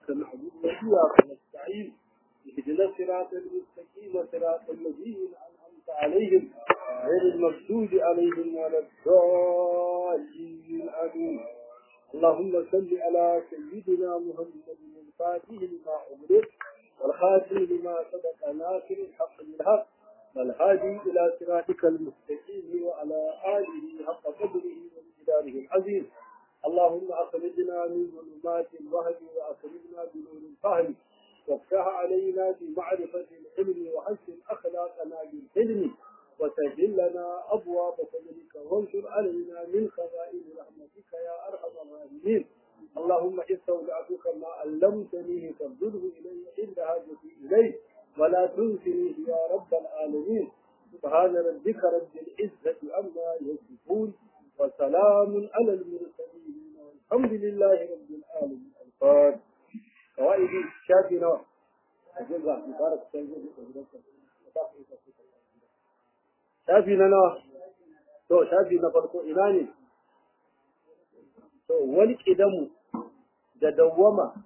نعبد وإياك نستعين اهدنا الصراط المستقيم صراط الذين أنعمت عليهم غير المغضوب عليهم ولا الضالين آمين اللهم صل على سيدنا محمد الفاتح لما أغلق والخاتم لما سبق ناصر الحق بالحق والهادي إلى صراطك المستقيم وعلى آله حق قدره ومقداره العظيم اللهم أخرجنا من ظلمات الوهم وأخرجنا بنور الفهم وافتح علينا بمعرفة العلم وحسن أخلاقنا بالحلم وسهل لنا أبواب فضلك وانشر علينا من خزائن رحمتك يا أرحم الراحمين اللهم استودعتك ما علمتني فارده إلي عند حاجتي إليه ولا تنسنيه يا رب العالمين سبحان ربك رب العزة عما يصفون وسلام على المرسلين والحمد لله رب العالمين الفاتح قواعد شافي نوع أجل مبارك shafi na nawa to shafi na farko ina ne to wani kidamu da dawwama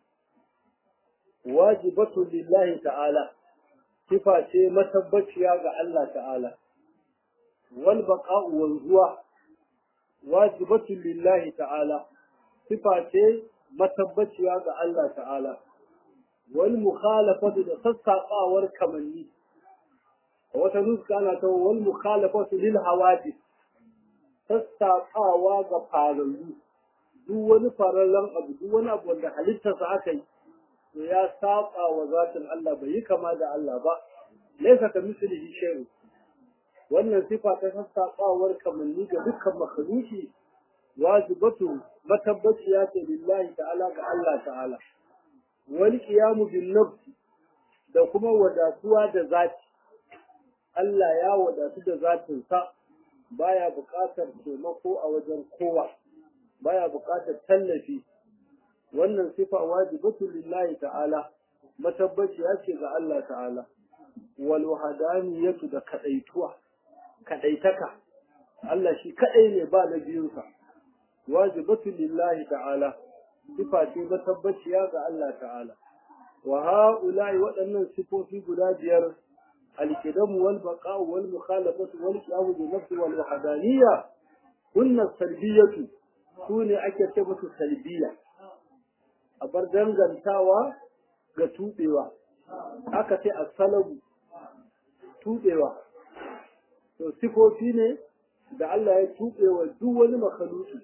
wajibatu lillahi ta'ala sifa ce matabbaciya ga Allah ta'ala wal baqa'u wanzuwa wajibatu lillahi ta'ala sifa ce matabbaciya ga Allah ta'ala wal mukhalafatu da sassaƙawar kamanni wata nuska ana ta wal mukhalafatu lil hawadith sassaƙawa ga farallu duk wani farallan abu duk wani abu wanda halittarsa aka yi to ya saba wa zatin Allah bai yi kama da Allah ba laysa ka mislihi shay'un wannan sifa ta sassaƙawar kamanni ga dukkan makhluki wajibatu matabbaciya ce lillahi ta'ala ga Allah ta'ala wal qiyamu bin nafsi da kuma wadatuwa da zati Allah ya wadatu da zatinsa baya buƙatar taimako a wajen kowa baya buƙatar tallafi wannan sifa wajibatu lillahi ta'ala matabbaciya ce ga Allah ta'ala wal wahdaniyatu da kadaituwa kadaitaka Allah shi kadai ne ba na biyunsa wajibatu lillahi ta'ala sifa ce matabbaciya ga Allah ta'ala wa ha'ula'i waɗannan sifofi guda biyar الكدم والبقاء والمخالفة والقيام بالنفس والوحدانية كن السلبية سوني أكتبة السلبية أبر دنغنتاوا ga tuɓewa aka ce a salabu tuɓewa to sifofi ne da Allah ya tuɓewa duk wani makaluki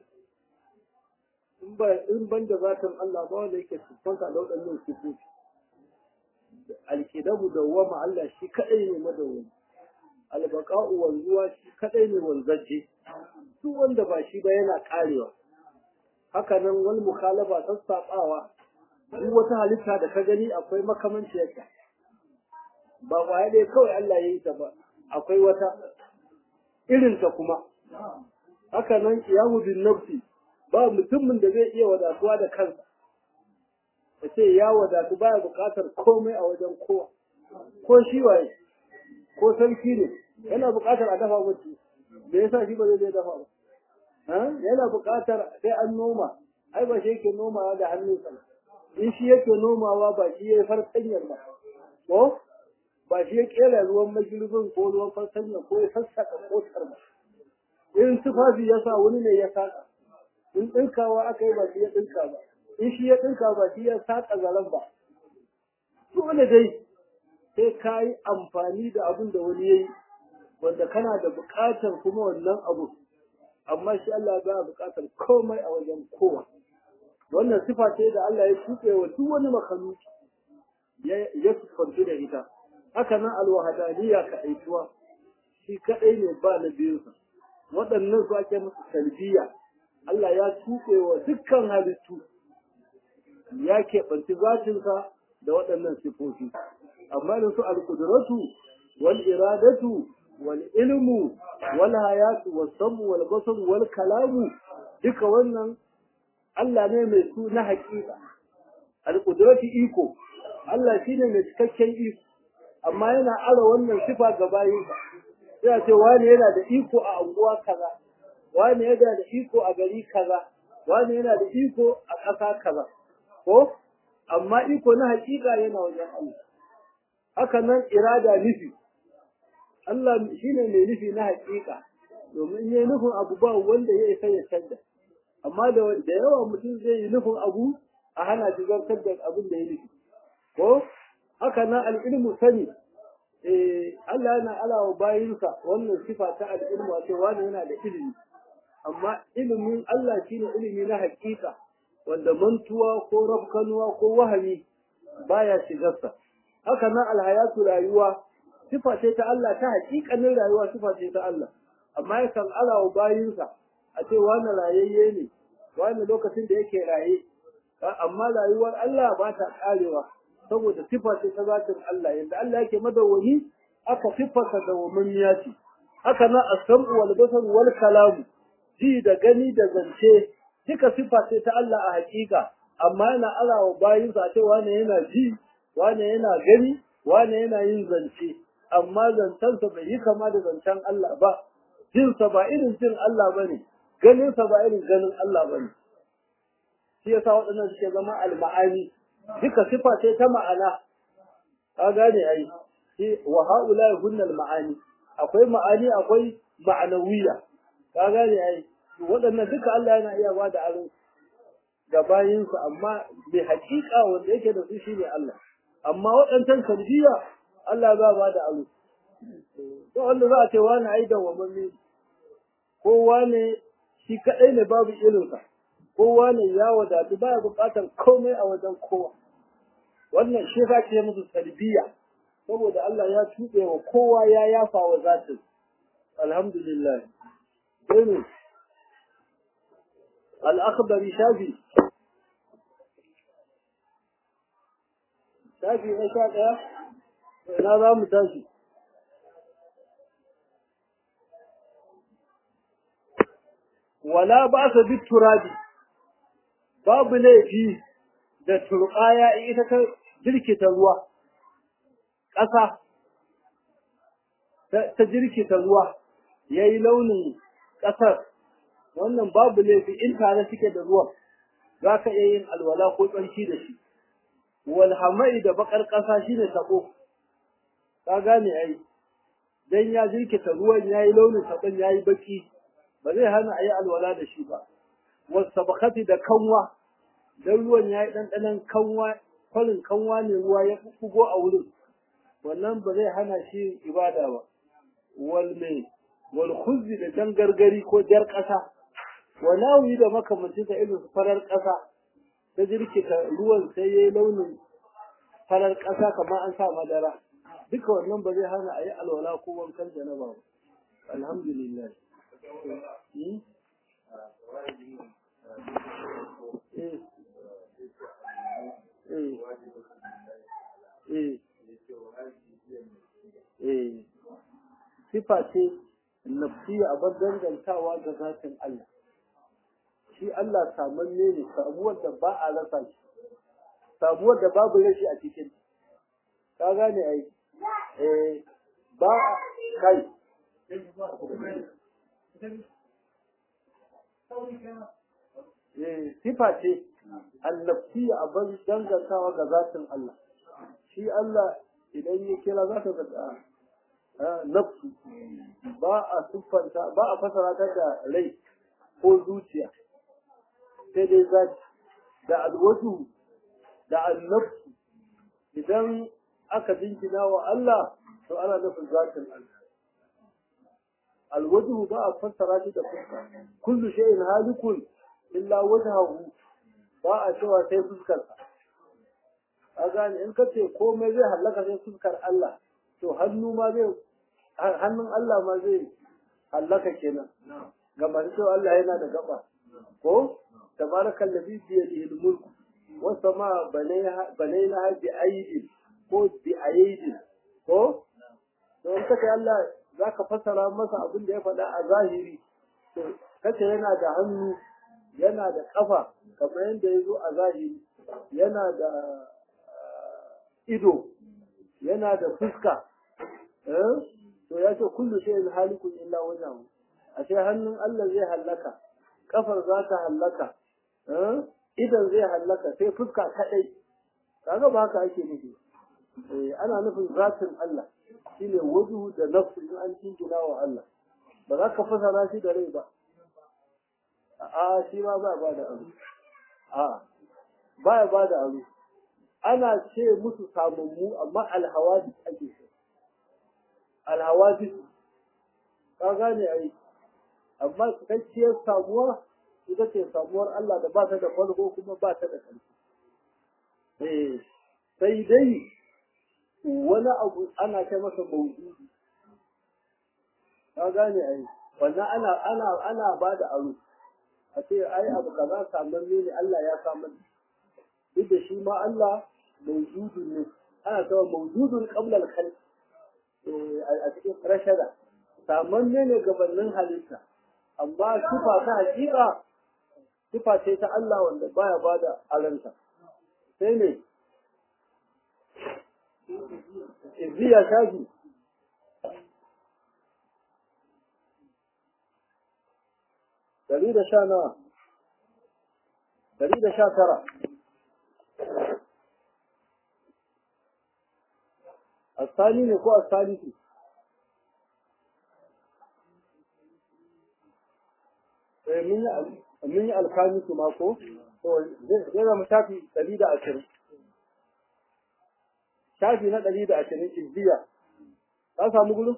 in ban da zaton Allah ba wanda yake siffanta da waɗannan sifofi alkidabu dawwama Allah shi kadai ne madawwami albaqa'u wanzuwa shi kadai ne wanzaje duk wanda ba shi ba yana karewa haka nan wal mukhalafa sassaɓawa duk wata halitta da ka gani akwai makamanci yake ba kwaya dai kawai Allah ya yi ta ba akwai wata irin ta kuma haka nan qiyamu bin nafsi ba mutumin da zai iya wadatuwa da kansa ya ce ya wadatu baya buƙatar komai a wajen kowa ko shi waye ko sarki ne yana buƙatar a dafa mutu me yasa shi ba zai zai dafa ba yana buƙatar sai an noma ai ba shi yake nomawa da hannunsa in shi yake nomawa ba shi ya yi fartanyar ba ko ba shi ya kera ruwan magirbin ko ruwan fartanyar ko ya sassaƙa kotar ba in tufafi ya sa wani ne ya saka in ɗinkawa aka yi ba shi ya ɗinka ba in shi ya ɗinka ba shi ya saƙa zaren ba dole dai sai ka yi amfani da abin da wani ya yi wanda kana da buƙatar kuma wannan abu amma shi Allah ba buƙatar komai a wajen kowa wannan sifa ce da Allah ya tuɓe wa duk wani makaluki ya sufanci da ita haka nan alwahadaniya ka aituwa shi kaɗai ne ba na biyunsa waɗannan su ake musu salbiya Allah ya tuɓe wa dukkan halittu ya keɓanci zatinsa da waɗannan sifofi amma da su alƙudratu wal iradatu wal ilmu wal hayatu wal samu wal basar wal kalamu duka wannan Allah ne mai su na haƙiƙa alƙudratu iko Allah shine mai cikakken iko amma yana ara wannan sifa ga bayinsa sai a ce wani yana da iko a anguwa kaza wani yana da iko a gari kaza wani yana da iko a ƙasa kaza ko amma iko na hakika yana wajen Allah haka nan irada nufi Allah shine mai nufi na hakika domin yayi nufin abu ba wanda ya isa ya canza amma da da yawa mutum zai yi nufin abu a hana shi zartar da abin da ya nufi ko haka nan al'ilmu sani eh Allah yana alawa bayinsa wannan sifa ta al'ilmu wato wani yana da ilimi amma ilimin Allah shine ilimi na hakika wanda mantuwa ko rafkanuwa ko wahami baya shigarsa haka nan alhayatu rayuwa sifa ce ta Allah ta hakikanin rayuwa sifa ce ta Allah amma yakan alawa bayinsa a ce wani rayayye ne wani lokacin da yake raye amma rayuwar Allah ba ta karewa saboda sifa ce ta zatin Allah yadda Allah yake madawwami aka sifarsa da wamammiya ce haka nan as-sam'u wal basar wal kalamu ji da gani da zance duka sifa ce ta Allah a hakika amma yana alawa bayinsa a ce wani yana ji wani yana gani wani yana yin zance amma zancensa bai yi kama da zancen Allah ba jinsa ba irin jin Allah bane ganinsa ba irin ganin Allah bane shi yasa waɗannan suke zama al-ma'ani duka sifa ce ta ma'ana ka gane ai shi wa haula hunnal ma'ani akwai ma'ani akwai ma'anawiya ka gane ai waɗannan duka Allah yana iya ba da aro ga bayinsa amma mai haƙiƙa wanda yake da su shine Allah amma waɗancan kalbiya Allah ba ba da aro to wanda za a ce wani ai da wamanni ko wani shi kadai ne babu irinsa kowa ne ya wadatu baya buƙatar komai a wajen kowa wannan shi za ke musu salbiya saboda Allah ya tuɓe wa kowa ya yafa wa zatin alhamdulillah sai al'akbari shafi shafi na sha ɗaya ina za mu tashi wala ba sa bi turabi babu laifi da turɓaya ita ta jirkita ruwa ƙasa ta jirkita ruwa ya yi launin ƙasar wannan babu laifi in tare suke da ruwan za ka iya yin alwala ko tsarki da shi walhamai da bakar ƙasa shi ne taɓo ka gane ai dan ya jirkita ruwan ya yi launin taɓon ya yi baki ba zai hana a yi alwala da shi ba wasu bakati da kanwa dan ruwan ya yi ɗanɗanon kanwa kwalin kanwa ne ruwa ya fugo a wurin wannan ba zai hana shi ibada ba wal mai wal khuzzi da jan gargari ko jar ƙasa wa nawi da makamanci da irin farar ƙasa ta jirkita ruwan sai yayi launin farar ƙasa kamar an sa madara duka wannan ba zai hana a yi alwala ko wankan janaba ba alhamdulillah sifa ce nafsiya a bar dangantawa ga zatin Allah shi Allah samanne ne samuwar da ba a rasa shi samuwar da babu rashi a cikin ka gane ai eh ba kai eh sifa ce annabtiya a bar dangantawa ga zatin Allah shi Allah idan ya kira za ka ga nafsu ba a siffanta ba a fasara ta da rai ko zuciya sai dai zaki da alwaju da annafsu idan aka jinkina wa Allah to ana nufin zatin Allah alwaju ba a fassara shi da fuska kullu shay'in halikun illa wajhahu ba a cewa sai fuskar a gane in kace komai zai halaka sai fuskar Allah to hannu ma zai hannun Allah ma zai hallaka kenan ga masu cewa Allah yana da gaba ko tabarakal ladhi bi yadihi al-mulk wa sama banayna bi aydin ko bi aydin ko to in kace Allah zaka fasara masa abin da ya faɗa a zahiri to kace yana da hannu yana da kafa kamar yadda ya zo a zahiri yana da ido yana da fuska to ya ce kullu shay'in halikun illa wajhahu ashe hannun Allah zai hallaka kafar za ta hallaka idan zai hallaka sai fuska kadai kaga ba haka ake nufi eh ana nufin zatin Allah shine wajhu da nafsu in an jingina wa Allah ba za ka fasara shi da rai ba a shi ma ba ba da aro a ba ya ba da aro ana ce musu samammu amma alhawadis ake so alhawadis ka gane ai amma cikakkiyar samuwa ita ce samuwar Allah da ba ta da farko kuma ba ta da ƙarfi eh sai dai wani abu ana kai masa mawdu'i ka gane ai wannan ana ana ana ba da aro a ce ai abu kaza saman ne Allah ya samar duk da shi ma Allah mawjudun ne ana cewa mawjudun qabla al-khalq a cikin rashada saman ne gabanin halitta amma sifa ta hakika sifa ce ta Allah wanda baya bada alanta sai ne izziya shafi dari da sha nawa dari da sha tara asali ne ko asalisu mun yi alkamisu ma ko zai zama shafi ɗari da ashirin shafi na ɗari da ashirin izziya ka samu gudu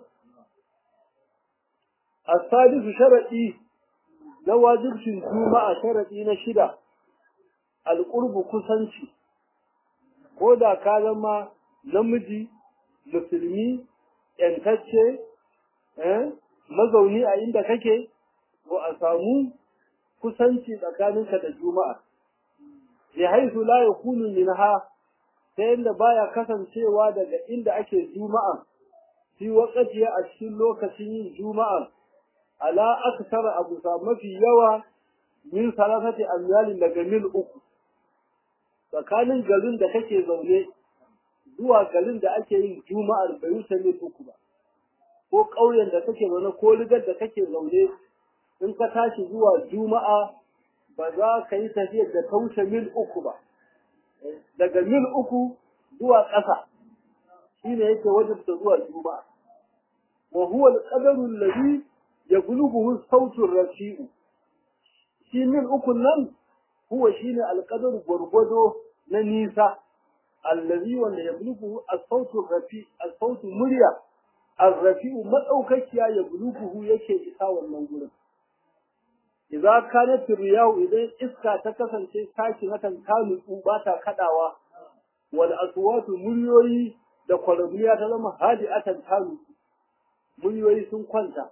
asalisu sharaɗi na wajibcin juma'a sharaɗi na shida alƙurbu kusanci ko da ka zama namiji musulmi ‘yantacce mazauni a inda kake ko a samu kusanci tsakaninka da juma'a bi haisu la yakunu minha ta yadda baya kasancewa daga inda ake juma'a fi waqti a cikin lokacin yin juma'a ala aksara abu sa mafi yawa min salasati amyalin daga mil uku tsakanin garin da kake zaune zuwa garin da ake yin juma'ar bai wuce mil uku ba ko ƙauyen da kake zaune ko ligar da kake zaune in ka tashi zuwa juma'a ba za ka yi tafiyar da ta wuce mil uku ba daga mil uku zuwa ƙasa shi ne yake wajibta zuwa juma'a wa huwa al-qadaru alladhi yablughuhu sautu rafi'u shi mil uku nan huwa shine al-qadaru gwargwado na nisa allazi wanda yablughuhu as-sautu rafi as-sautu murya ar-rafi'u madaukakiya yablughuhu yake isa wannan gurin idza kanat riyahu idan iska ta kasance tashi hakan ta nutsu ba ta kadawa wal aswatu muryoyi da kwarabiya ta zama hadi'atan ta nutsu muryoyi sun kwanta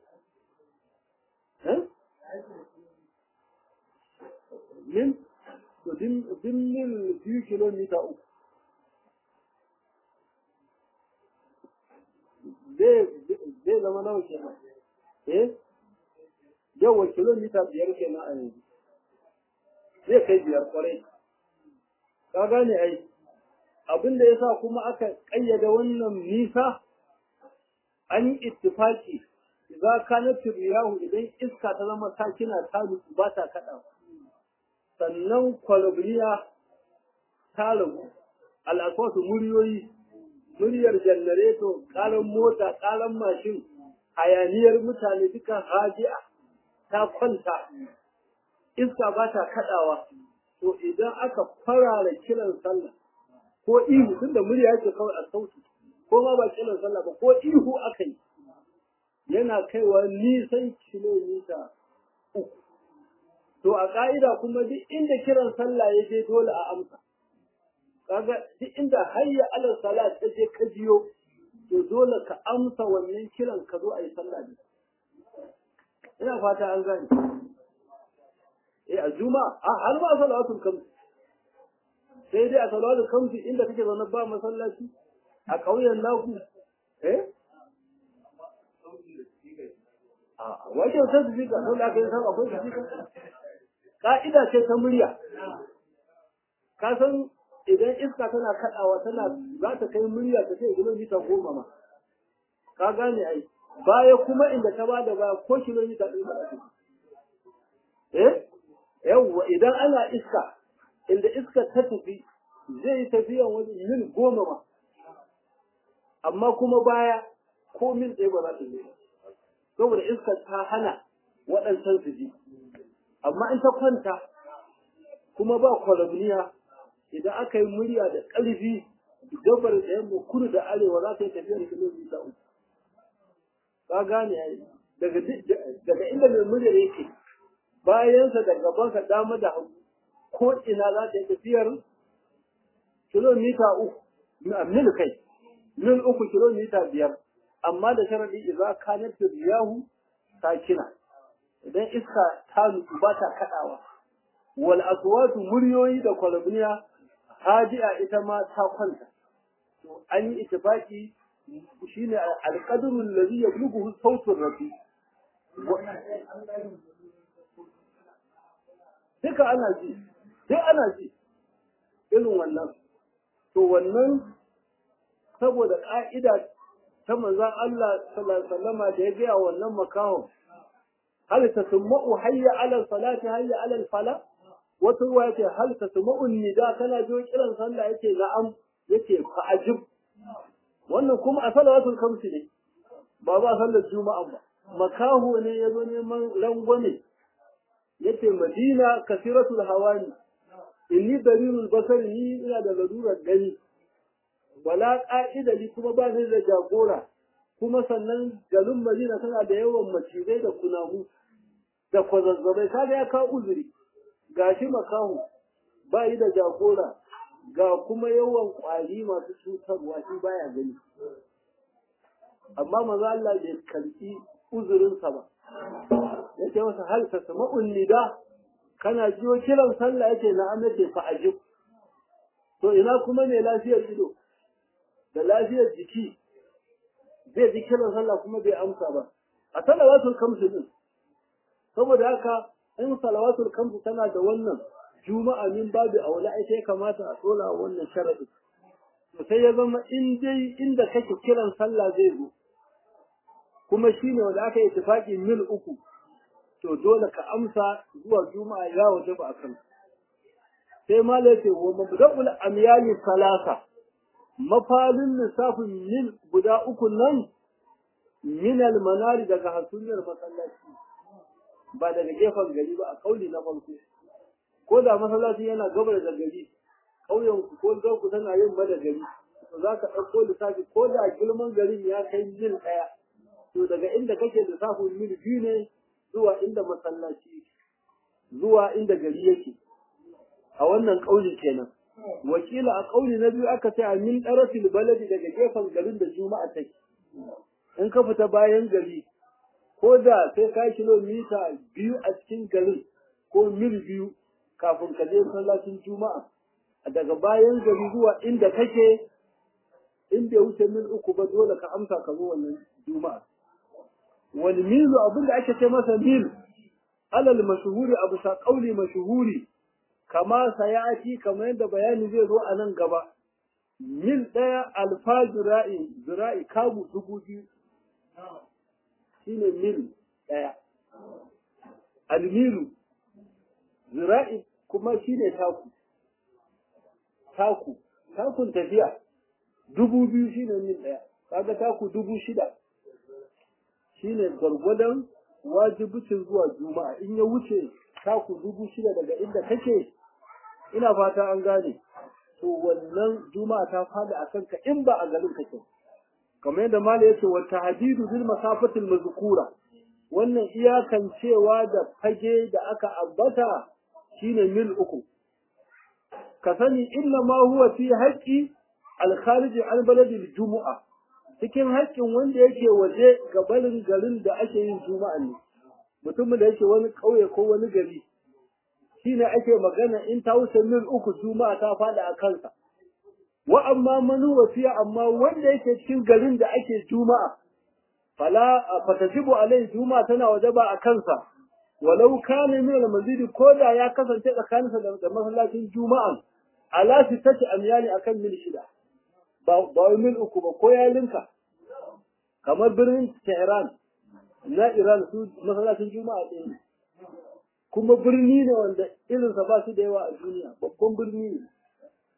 min to din din mil biyu kilomita uku zai zama nawa kenan eh yawa kilomita biyar kenan a yanzu zai kai biyar kwarai ka gane ai abin da yasa kuma aka kayyada wannan nisa an yi ittifaki za ka na riyahu idan iska ta zama sakina ta nutsu ba ta kaɗa sannan kwalabriya ta ragu al'aswasu muryoyi muryar janareto ƙaran mota ƙaran mashin hayaniyar mutane duka hajiya ta kwanta iska ba ta kaɗawa to idan aka farara kiran sallah ko ihu tunda murya yake kawai a sauti ko ma ba kiran sallah ba ko ihu aka yi yana kaiwa nisan kilomita uku to a ka'ida kuma duk inda kiran sallah ya je dole a amsa kaga duk inda hayya alal salat ta je ka jiyo to dole ka amsa wannan kiran ka zo a yi sallah ne ina fata an gane eh a juma'a a har ma salawatul kamsi sai dai a salawatul kamsi inda kake zaune ba masallaci a ƙauyen naku eh a wajen sai su fika dole aka yi sama akwai su fika ka'ida ce ta murya ka san idan iska tana kaɗawa tana za ta kai murya ta ce kilomita goma ma ka gane ai baya kuma inda ta bada baya ko kilomita ɗin ba eh yawwa idan ana iska inda iska ta tafi zai yi tafiyan wani mil goma ma amma kuma baya ko mil ɗaya ba za ta yi saboda iskar ta hana waɗancan su ji amma in ta kwanta kuma ba kwalabniya idan aka yi murya da ƙarfi gabar da yamma kudu da arewa za ta yi tafiyar kilomita uku ka gane ai daga daga inda mai murya yake bayansa da gabansa dama da hagu ko ina za ta yi tafiyar kilomita uku mil kai mil uku kilomita biyar amma da sharadi idza kanat riyahu sakina idan iska ta nutsu ba ta kadawa wal aswatu muryoyi da kwalabniya haji'a ita ma ta kwanta to an yi ittifaki shine alqadru alladhi yablughu sautu rafi duka ana ji duk ana ji irin wannan to wannan saboda ka'ida ta manzon Allah sallallahu alaihi wasallama da ya ga wannan makahon hal tasma'u hayya ala salati hayya ala fala wata ruwa yace hal tasma'u nida kana jo kiran sallah yace na'am yace fa ajib wannan kuma a salawatul khamsi ne ba ba sallar juma'a ba makaho ne yazo neman rangwame yace madina kasiratul hawani inni dalilul basari ni ina da lalurar gani wala ƙa'ida ni kuma ba ni da jagora kuma sannan garin Madina tana da yawan macizai da kunamu da kwazazzabai kaga ya kawo uzuri gashi makahu ba yi da jagora ga kuma yawan ƙwari masu cutarwa shi baya gani amma maza Allah bai karɓi uzurinsa ba yace masa hal tasma'un nida kana jiwo kiran sallah yace na'am yace fa ajib to ina kuma ne lafiyar ido da lafiyar jiki zai ji kiran sallah kuma bai amsa ba a salawatul kamsu din saboda haka in salawatul kamsu tana da wannan juma'a min babu aula ai sai kamata a tsola wannan sharadi to sai ya zama in dai inda kake kiran sallah zai zo kuma shine wanda aka yi tafaki mil uku to dole ka amsa zuwa juma'a ya waje ba akan sai malai ce wa mabda'ul amyali salasa mafalin lissafin mil guda uku nan minal manari daga hasumiyar masallaci ba daga gefen gari ba a kauli na farko ko da masallaci yana gabar da gari ƙauyen ku ko ku tana yin ba da gari to za ka ɗauko lissafi ko da girman garin ya kai mil ɗaya to daga inda kake lissafin mil biyu ne zuwa inda masallaci zuwa inda gari yake a wannan ƙauli kenan wakila a ƙauli na biyu aka ce a min ɗarafil baladi daga gefen garin da juma'a take in ka fita bayan gari ko da sai ka kilomita biyu a cikin garin ko mil biyu kafin ka je masallacin juma'a daga bayan gari zuwa inda kake in bai wuce mil uku ba dole ka amsa ka zo wannan juma'a wal milu abinda ake ce masa mil alal mashhuri abu sa qauli mashhuri kama sayati kamar yadda bayani zai zo a nan gaba mil ɗaya alfa zira'i zira'i kamu dubu biyu shine mil ɗaya almilu zira'i kuma shine taku taku takun tafiya dubu biyu shine mil ɗaya kaga taku dubu shida shine gwargwadon wajibicin zuwa juma'a in ya wuce taku dubu shida daga inda kake ina fata an gane to wannan juma'a ta fada a kanka in ba a garin kake kamar yadda mala yace wa tahdidu bil masafatil mazkura wannan iyakan cewa da fage da aka ambata shine mil uku ka sani inna ma huwa fi haqqi al kharij al balad al jumu'a cikin haƙƙin wanda yake waje ga barin garin da ake yin juma'a ne mutumin da yake wani ƙauye ko wani gari shine ake magana in ta wuce mil uku juma'a ta fada a kansa wa amma manu wasiya amma wanda yake cikin garin da ake juma'a fala fatasibu alai juma'a tana wajaba a kansa walau kana min al-masjid ko da ya kasance tsakaninsa da masallacin juma'a ala sittati amyali akan mil shida ba ba mil uku ba ko ya linka kamar birnin Tehran na Iran su masallacin juma'a ɗaya kuma birni ne wanda irinsa ba su da yawa a duniya babban birni ne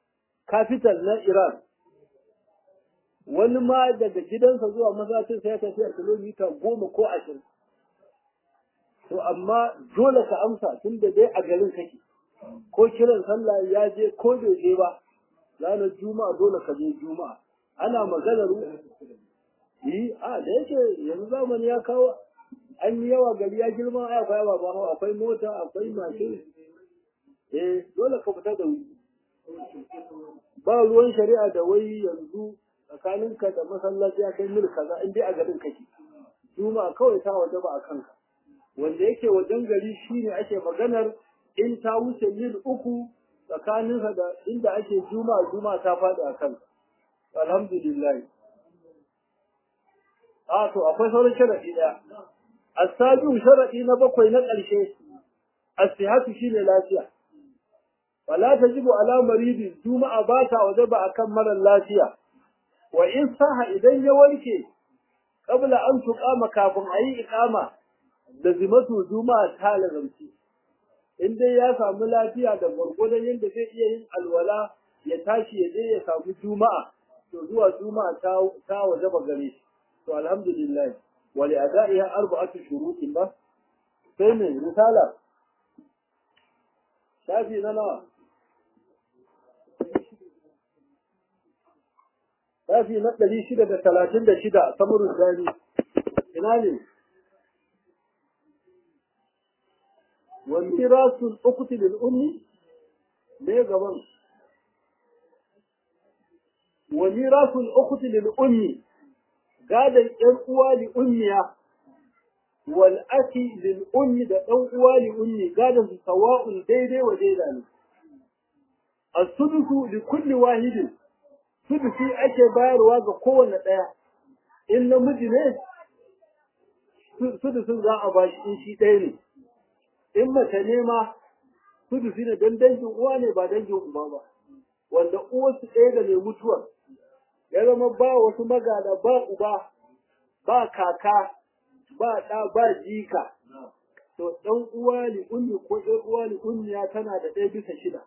capital na Iran wani ma daga gidansa zuwa masallacin sai ya tafi a kilomita goma ko ashirin to amma dole ka amsa tun da dai a garin kake ko kiran sallah ya je ko bai je ba ranar juma'a dole ka je juma'a ana maganar yi a da yake yanzu zamani ya kawo an yi yawa gari ya girma ai akwai ba ba akwai mota akwai mashin eh dole ka fita da wuri ba ruwan shari'a da wai yanzu tsakaninka da masallaci ya kai mil kaza in dai a garin kake juma'a kawai ta waje ba a kanka wanda yake wajen gari shine ake maganar in ta wuce mil uku tsakaninsa da inda ake juma'a juma'a ta faɗi a kanka alhamdulillah a to akwai sauran sharadi daya asabiu sharadi na bakwai na ƙarshe as-sihhatu shine lafiya wala tajibu ala maridi juma'a ba ta wajaba akan mara lafiya wa in saha idan ya warke qabla an tuqama kafin ayi iqama da zimatu juma'a ta lazamci in dai ya samu lafiya da gwargwadon yadda zai iya yin alwala ya tashi ya je ya samu juma'a to zuwa juma'a ta ta wajaba gare shi to alhamdulillah wa li ada'iha arba'atu shurutin ba sai ne risala shafi na nawa shafi na ɗari shida da talatin da shida samurin zani ina ne wa mirasul ukhti lil ummi me gaban wa mirasul ukhti lil ummi gadan ƴan uwa li ummiya wal aki lil ummi da ɗan uwa li ummi gadan su sawa'un daidai wa daida ne as-sudusu li kulli wahidin sudusi ake bayarwa ga kowanne ɗaya in namiji ne sudusin za a bashi in shi ɗaya ne in mace ne ma sudusi ne don dangin uwa ne ba dangin uba ba wanda uwarsu ɗaya da mai mutuwar ya zama ba wasu magada ba uba ba kaka ba ɗa ba jika to ɗan uwa li ummi ko ɗan uwa li ummiya tana da ɗaya bisa shida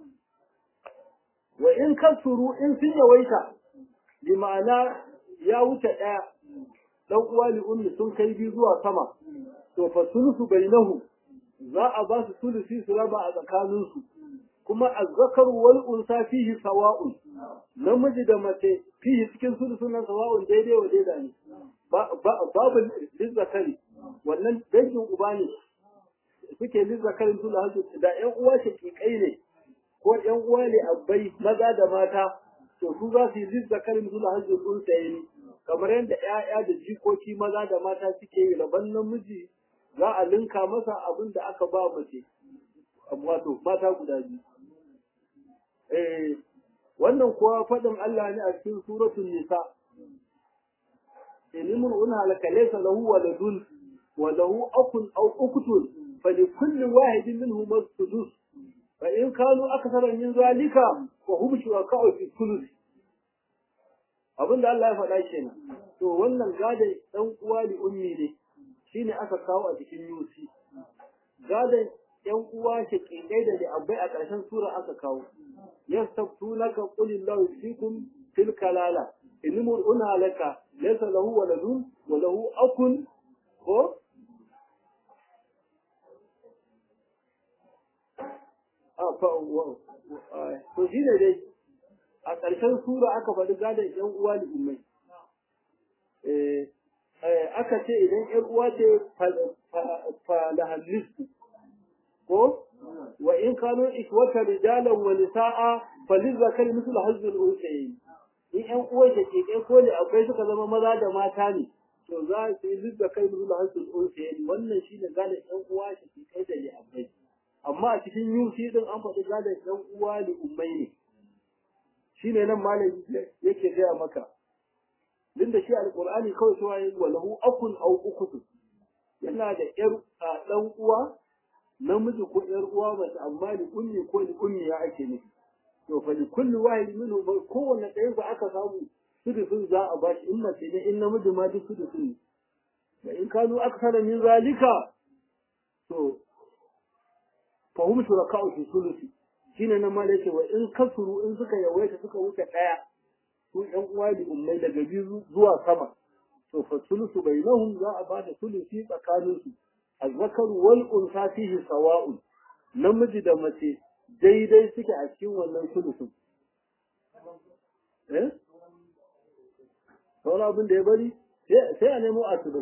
wa in kasuru in sun yawaita bi ma'ana ya wuce ɗaya ɗan uwa li ummi sun kai biyu zuwa sama to fa sulusu bainahu za a ba su sulusi su raba a tsakaninsu kuma azzakaru wal unsa fihi sawa'un namiji da mace fihi cikin sulusun nan sawa'un daidai wa daida ne babu lizzakari wannan dangin uba ne suke lizzakarin tula hansu da ƴan uwa shakikai ne ko ƴan uwa ne abbai maza da mata to su za su yi lizzakarin tula hansu sun saye ni kamar yadda ƴaƴa da jikoki maza da mata suke yi rabon namiji za a linka masa abin da aka ba mace wato mata guda biyu eh wannan kuwa faɗin Allah ne a cikin suratul nisa inimun una laka laysa lahu waladun wa lahu akun aw uktun falikulli wahidin minhum as-sudus fa in kanu akthara min zalika fa hum shuraka'u fi thuluth abinda Allah ya faɗa kenan to wannan gadon dan uwa li ummi ne shine aka kawo a cikin yusi gadon yan uwa shaƙiƙai da da abai a ƙarshen sura aka kawo yastaftunaka qul illahu yusikum fil kalala in mur'una laka laysa lahu waladun wa lahu akun ko a fa to shine dai a ƙarshen sura aka faɗi gadon yan uwa da ummai aka ce idan yan uwa ce fa lahallisu ko wa in kanu ikwata rijalan wa nisaa falizakari mislu hazzul unsayi in ƴan uwan da ke kai ko ne akwai suka zama maza da mata ne to za su yi lizzakari mislu hazzul unsayi wannan shine galin ƴan uwa da ke kai da ne akwai amma a cikin yusi din an faɗi galin ƴan uwa da ummai ne shine nan malami yake gaya maka din da shi alqur'ani kawai cewa yayi walahu akun aw ukutun yana da ƴar ɗan uwa namiji ko ƴar uwa mace amma li ummi ko li ummi ya ake nufi to fa li kulli wahid minhu kowanne ɗaya ba aka samu sudusun za a bashi in mace ne in namiji ma duk sudusun ne wa in kanu aksara min zalika to fa hum shuraka'u fi sulusi shine nan ma da yake wa in kasuru in suka yawaita suka wuce ɗaya su ƴan uwa da ummai daga biyu zuwa sama to fa sulusu bainahum za a bada sulusi tsakanin su azzakar wal unsa fihi sawa'un namiji da mace daidai suke a cikin wannan sulusun eh sauran abin da ya bari sai a nemo asibi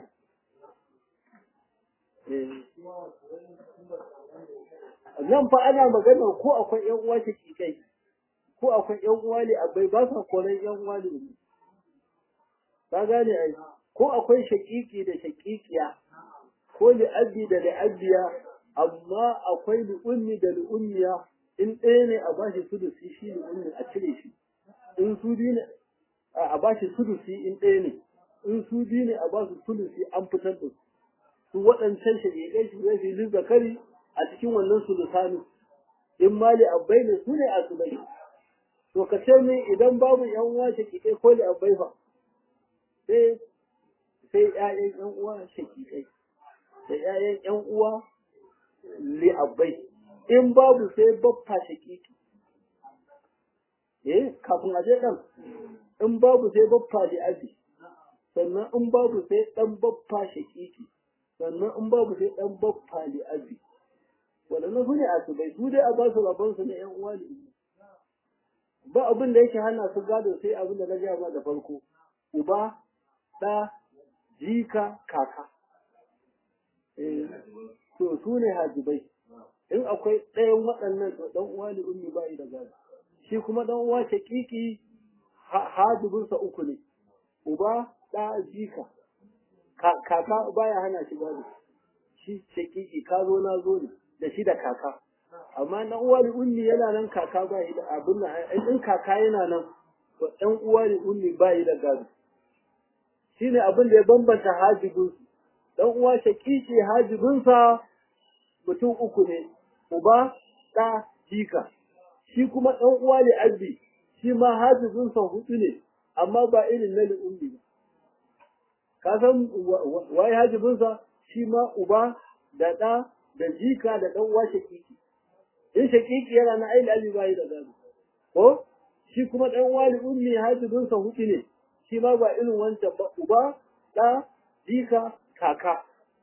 nan fa ana magana ko akwai ƴan uwa kai ko akwai ƴan uwa ne abai ba sa koran ƴan uwa ne ka gane ai ko akwai shakiki da shakikiya ko li'abbi da li'abbiya amma akwai li'ummi da li'ummiya in ɗaya ne a bashi sudusi shi li'ummi a cire shi in su biyu ne a bashi sudusi in ɗaya ne in su biyu ne a basu sulusi an fitar da su su waɗancan shakikai shi zai filin zakari a cikin wannan sulusani in mali abbai ne su ne a sulai to ka ce min idan babu yan uwa shakikai ko li abbai fa sai sai ƴaƴan ƴan uwa shakikai da ƴaƴan ƴan uwa li abbai in babu sai baffa shakiki eh kafin a je ɗan in babu sai baffa li abi sannan in babu sai ɗan baffa shakiki sannan in babu sai ɗan baffa li abi waɗannan su ne asibai su dai a ba su rabon su na ƴan uwa ne ba abin da yake hana su gado sai abin da na gaya ma da farko uba ɗa jika kaka to su ne hajibai in akwai ɗayan waɗannan to ɗan uwa ne ummi ba da gado shi kuma ɗan uwa shaƙiƙi hajibinsa uku ne uba ɗa jika kaka baya hana shi gado shi shaƙiƙi ka zo na zo ne da shi da kaka amma na uwa da ummi yana nan kaka ba da abin nan in kaka yana nan to ɗan uwa da ummi ba da gado shine abin da ya bambanta hajibin su dan uwa shakiki hajibinsa mutum uku ne uba ɗa jika shi kuma ɗan uwa ne abbi shi ma hajibinsa hudu ne amma ba irin na ummi ba ka san waye hajibinsa shi ma uba da ɗa da jika da ɗan uwa shakiki in shakiki yana na aili abi bai da gado ko shi kuma ɗan uwa li ummi hajibinsa hudu ne shi ma ba irin wancan ba uba ɗa jika kaka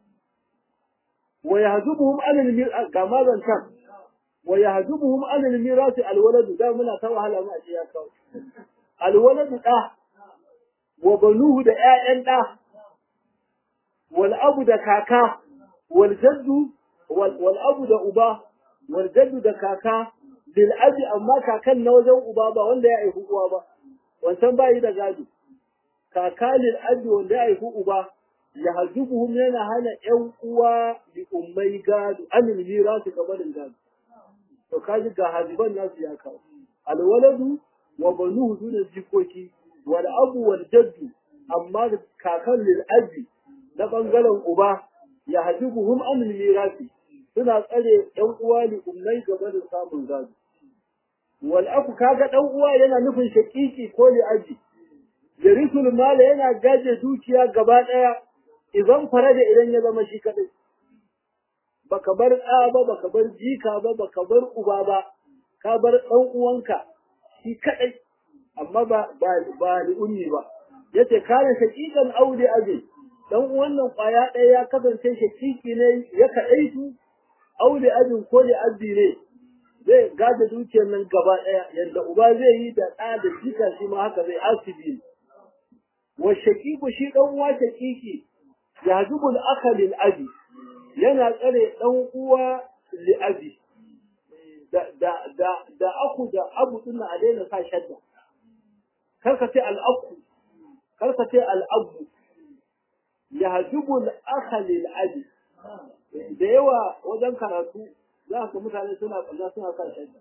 wa yahdubuhum alal mir ga mazantan wa yahdubuhum alal miras alwalad da muna ta wahala ma a ya kawo alwalad da wa banuhu da ƴaƴan da wal abu da kaka wal jaddu wal abu da uba wal jaddu da kaka bil abi amma kakan na wajen uba ba wanda ya aihu uwa ba wancan bayi da gado kaka lil abi wanda ya aihu uba ya hajubuhum yana hana ƴan uwa li ummai gado anil mirasu gabanin gado to kaji ga haziban nasu ya kawo alwaladu wa banuhu sune jikoki wal abu wal jaddu amma kakan lil abi na bangaren uba ya hajubuhum anil mirasi suna tsare ƴan uwa li ummai gabanin samun gado wal aku kaga dan uwa yana nufin shakiki ko li aji yarisul mala yana gaje dukiya gaba daya idan fara da idan ya zama shi kadai baka bar ɗa ba baka bar jika ba baka bar uba ba ka bar ɗan uwanka shi kadai amma ba ba ba li ummi ba yace kare shakikan aure aje dan uwan nan kwaya ɗaya ya kasance shakiki ne ya kadai su aure ajin ko li abdi ne zai gada dukiyar nan gaba ɗaya yadda uba zai yi da ɗa da jika shi ma haka zai asibi wa shakiku shi ɗan uwa shakiki ya zubul aka lil abi yana tsare ɗan uwa li abi da da da da aku da abu din a daina sa shadda kar ka ce al aku kar ka ce al abu ya zubul aka lil abi da yawa wajen karatu za ka mutane suna kalla suna kan shadda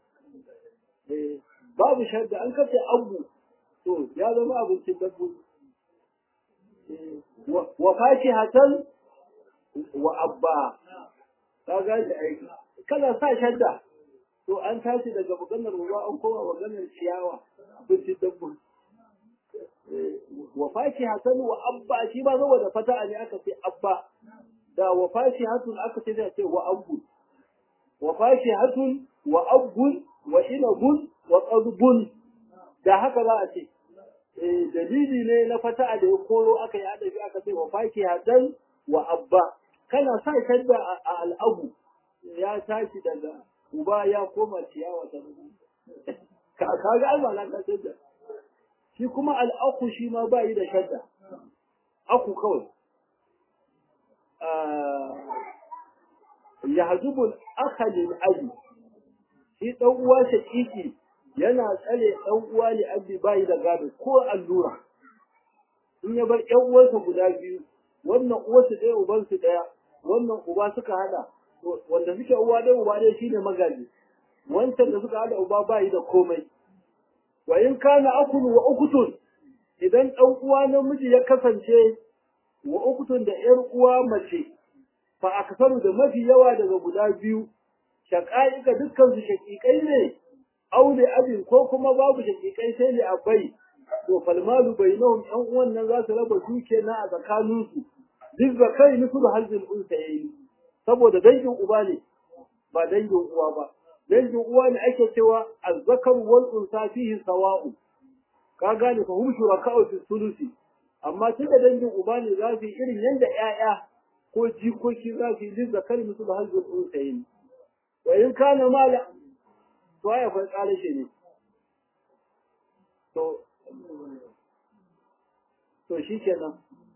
babu shadda an kace abu to ya zama abincin dabbobi wa fakihatan wa abba ka ga da aiki kana sa shadda to an tashi daga maganar ruwa an koma maganar ciyawa abincin dabbobi wa fakihatan wa abba shi ba zo da fata ne aka ce abba da wa fakihatun aka ce da ce wa abu wa fakihatun wa abun wa inabun wa qadbun da haka za a ce eh dalili ne na fata'a da ya koro aka yi adabi aka ce wa faki hadan wa abba kana sa shadda a al'abu ya tashi daga uba ya koma ciyawa ta ka ga Allah na ka shadda shi kuma al'aku shi ma ba yi da shadda aku kawai ya hajubul akhalin abi shi dan uwa shakiki yana tsare dan uwa li abi bai da gado ko allura in ya bar ƴan uwansa guda biyu wannan uwarsu ɗaya ubansu ɗaya wannan uba suka hada wanda suke uwa ɗaya uba ɗaya shine magaji wancan da suka hada uba bai da komai wa in kana akulu wa ukutun idan ɗan uwa namiji ya kasance wa ukutun da ƴar uwa mace fa aksaru da mafi yawa daga guda biyu shaqa'iqa dukkan su shaqiqai ne aure abin ko kuma babu shaqiqai sai ne abai to falmalu bainahum ɗan uwan nan za su raba duke na a tsakanin su duk zakai nusu da halzin unsa yayi saboda dangin uba ne ba dangin uwa ba dangin uwa ne ake cewa azzakar wal unsa fihi sawa'u ka gane fa hum shuraka'u fi sulusi amma tunda dangin uba ne za su yi irin yanda ƴaƴa ko jikoki za su yi duk zakar musu da halzin unsa yayi wa in kana mala to ya fa tsare shi ne to to shikenan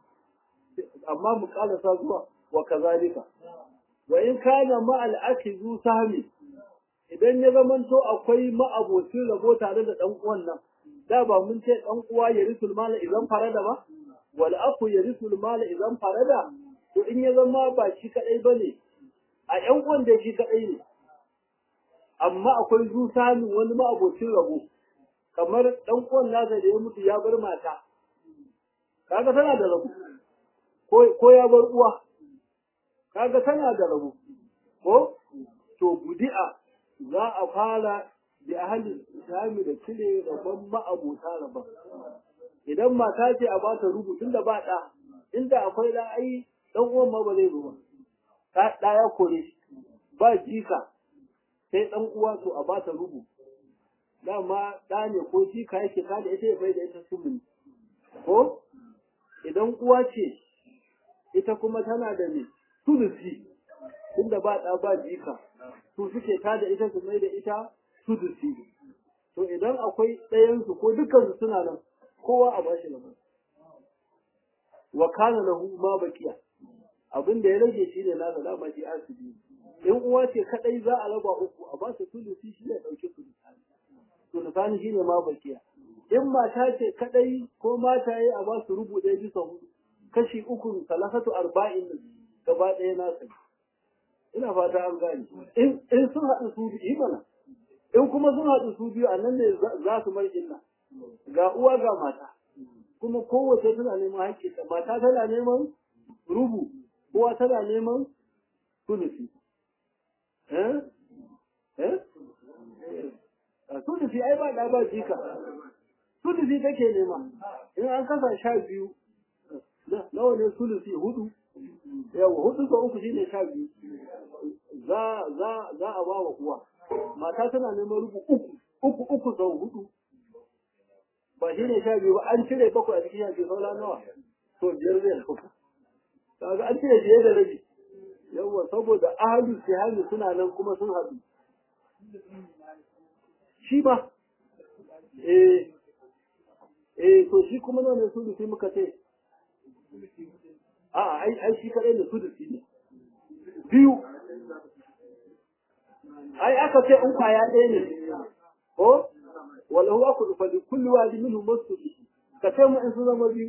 amma mu kalasa zuwa wa kazalika wa in kana ma al-akizu sahmi idan ya zamanto akwai ma'abocin rabo tare da ɗan uwan nan da ba mun ce ɗan uwa ya risul mala idan farada ba wal aku ya risul mala idan farada to in ya zama ba shi kadai bane a ƴan uwan da shi kadai ne amma akwai zusani wani ma'abocin rabo kamar ɗan uwan nasa da ya mutu ya bar mata kaga tana da rabo ko ya bar uwa kaga tana da rabo ko to budi'a za a fara da ahalin islami da cire rabon ma'abuta rabon idan mata ce a bata rubutun da ba ɗa inda akwai ɗa ai ɗan uwan ma ba zai zo ba ɗa ya kore ba jika sai ɗan uwa to a bata rubu dama ɗa ne ko jika yake ka da ita ya bai da ita sumuni ko idan uwa ce ita kuma tana da ne sulusi tunda ba ɗa ba jika su suke ta da ita su mai da ita sudusi to idan akwai ɗayansu ko dukansu suna nan kowa a bashi nan wa kana lahu ma baqiya abin da ya rage shi ne nasa dama shi asibi in uwa ce kadai za a raba uku a ba su sulusi shi ne dauke su sulusani shi ne ma baqiya in mata ce kadai ko mata yi a ba su rubu ɗaya bisa hudu kashi uku salasatu arba'in gaba ɗaya nasa ina fata an gane in sun haɗu su biyu mana in kuma sun haɗu su biyu a nan ne za su mai illa ga uwa ga mata kuma kowace tana neman haƙƙi mata tana neman rubu uwa tana neman sulusi eh eh sulusi ai ba da ba jika sulusi take nema in an kasa sha biyu nawa ne sulusi hudu yawa hudu ga uku shine sha biyu za za za a ba wa uwa mata tana neman rubu uku uku uku sau hudu ba shine sha biyu ba an cire bakwai a cikin sha biyu saura nawa to biyar zai dauka kaga an cire biyar da rabi yawa saboda ahalu sihami suna nan kuma sun haɗu shi ba eh eh to shi kuma nawa ne su sai muka ce a'a ai ai shi kadai da sudusi ne biyu ai aka ce in kwaya ɗaya ne ko wala huwa ku fa bi kulli wadi minhu masudi ka ce mu in su zama biyu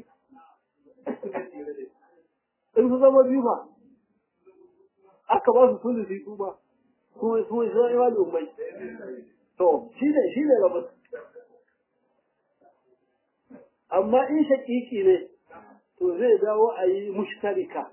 in su zama biyu ba aka ba su sudusi su ba su su su yi wani ummai to shi ne shi ne rabu amma in shakiki ne to zai dawo a yi mushtarika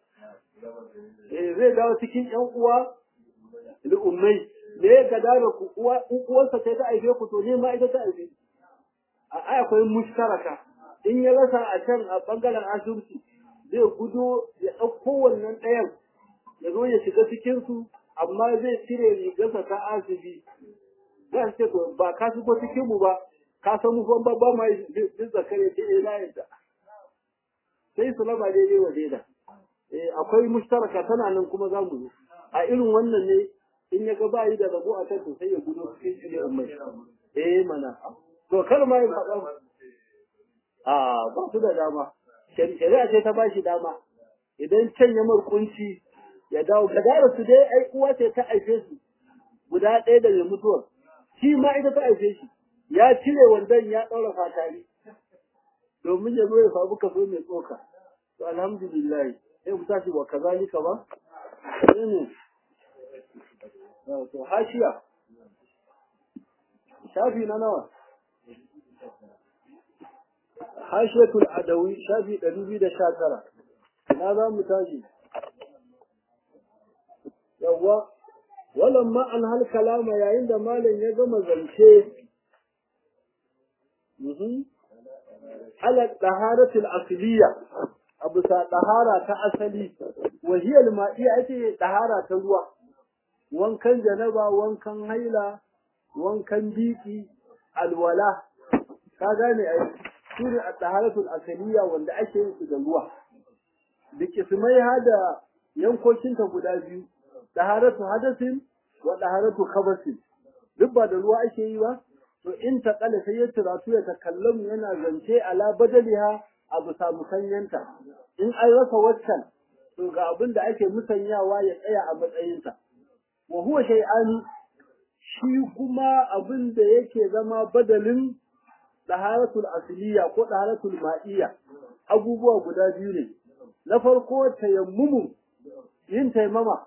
zai dawo cikin ‘yan uwa da ummai da ya gada da ku uwarsa ce ta aife ku to ne ma ita ta aife a akwai mushtaraka in ya rasa a can a bangaren asibiti zai gudo ya ɗauko wannan ɗayan ya zo ya shiga cikinsu amma zai cire rigarsa ta asibi za su ce to ba ka shigo cikin mu ba ka san mu ban ba ma jin zakare ce eh na yadda sai su raba daidai wa daida eh akwai mushtaraka tana nan kuma za mu zo a irin wannan ne in ya ga ba yi da rabo a kan sai ya gudo cikin shi ne ummai eh mana to kar ma yin faɗa a ba su da dama shari'a ce ta bashi dama idan can ya kunci ya dawo gadara su dai ai uwa ce ta aife su guda ɗaya da mai mutuwar shi ma ita ta aife shi ya cire wandon ya ɗaura fatari domin ya zo ya samu kaso mai tsoka to alhamdulillah sai mu tashi wa kazalika ba ne to hashiya shafi na nawa hashiyatul adawi shafi ɗari biyu da sha tara na za mu tashi yawwa walamma an hal kalama yayin da malam ya gama zance ala taharatul asliya abu sa tahara ta asali wa hiya al-ma'iya ita tahara ta ruwa wankan janaba wankan haila wankan biki alwala ka gane ai shine at-taharatul asliya wanda ake yin su da ruwa da kismai hada yankokinta guda biyu taharatu hadasin wa taharatu khabasin duk ba da ruwa ake yi ba to in ta kala sai ya turatu ya takallamu yana zance ala badaliha a bisa musanyanta in an rasa waccan to ga abin da ake musanyawa ya tsaya a matsayinsa wa huwa shay'ani shi kuma abin da yake zama badalin taharatul asliya ko taharatul ma'iyya abubuwa guda biyu ne na farko tayammumu yin taimama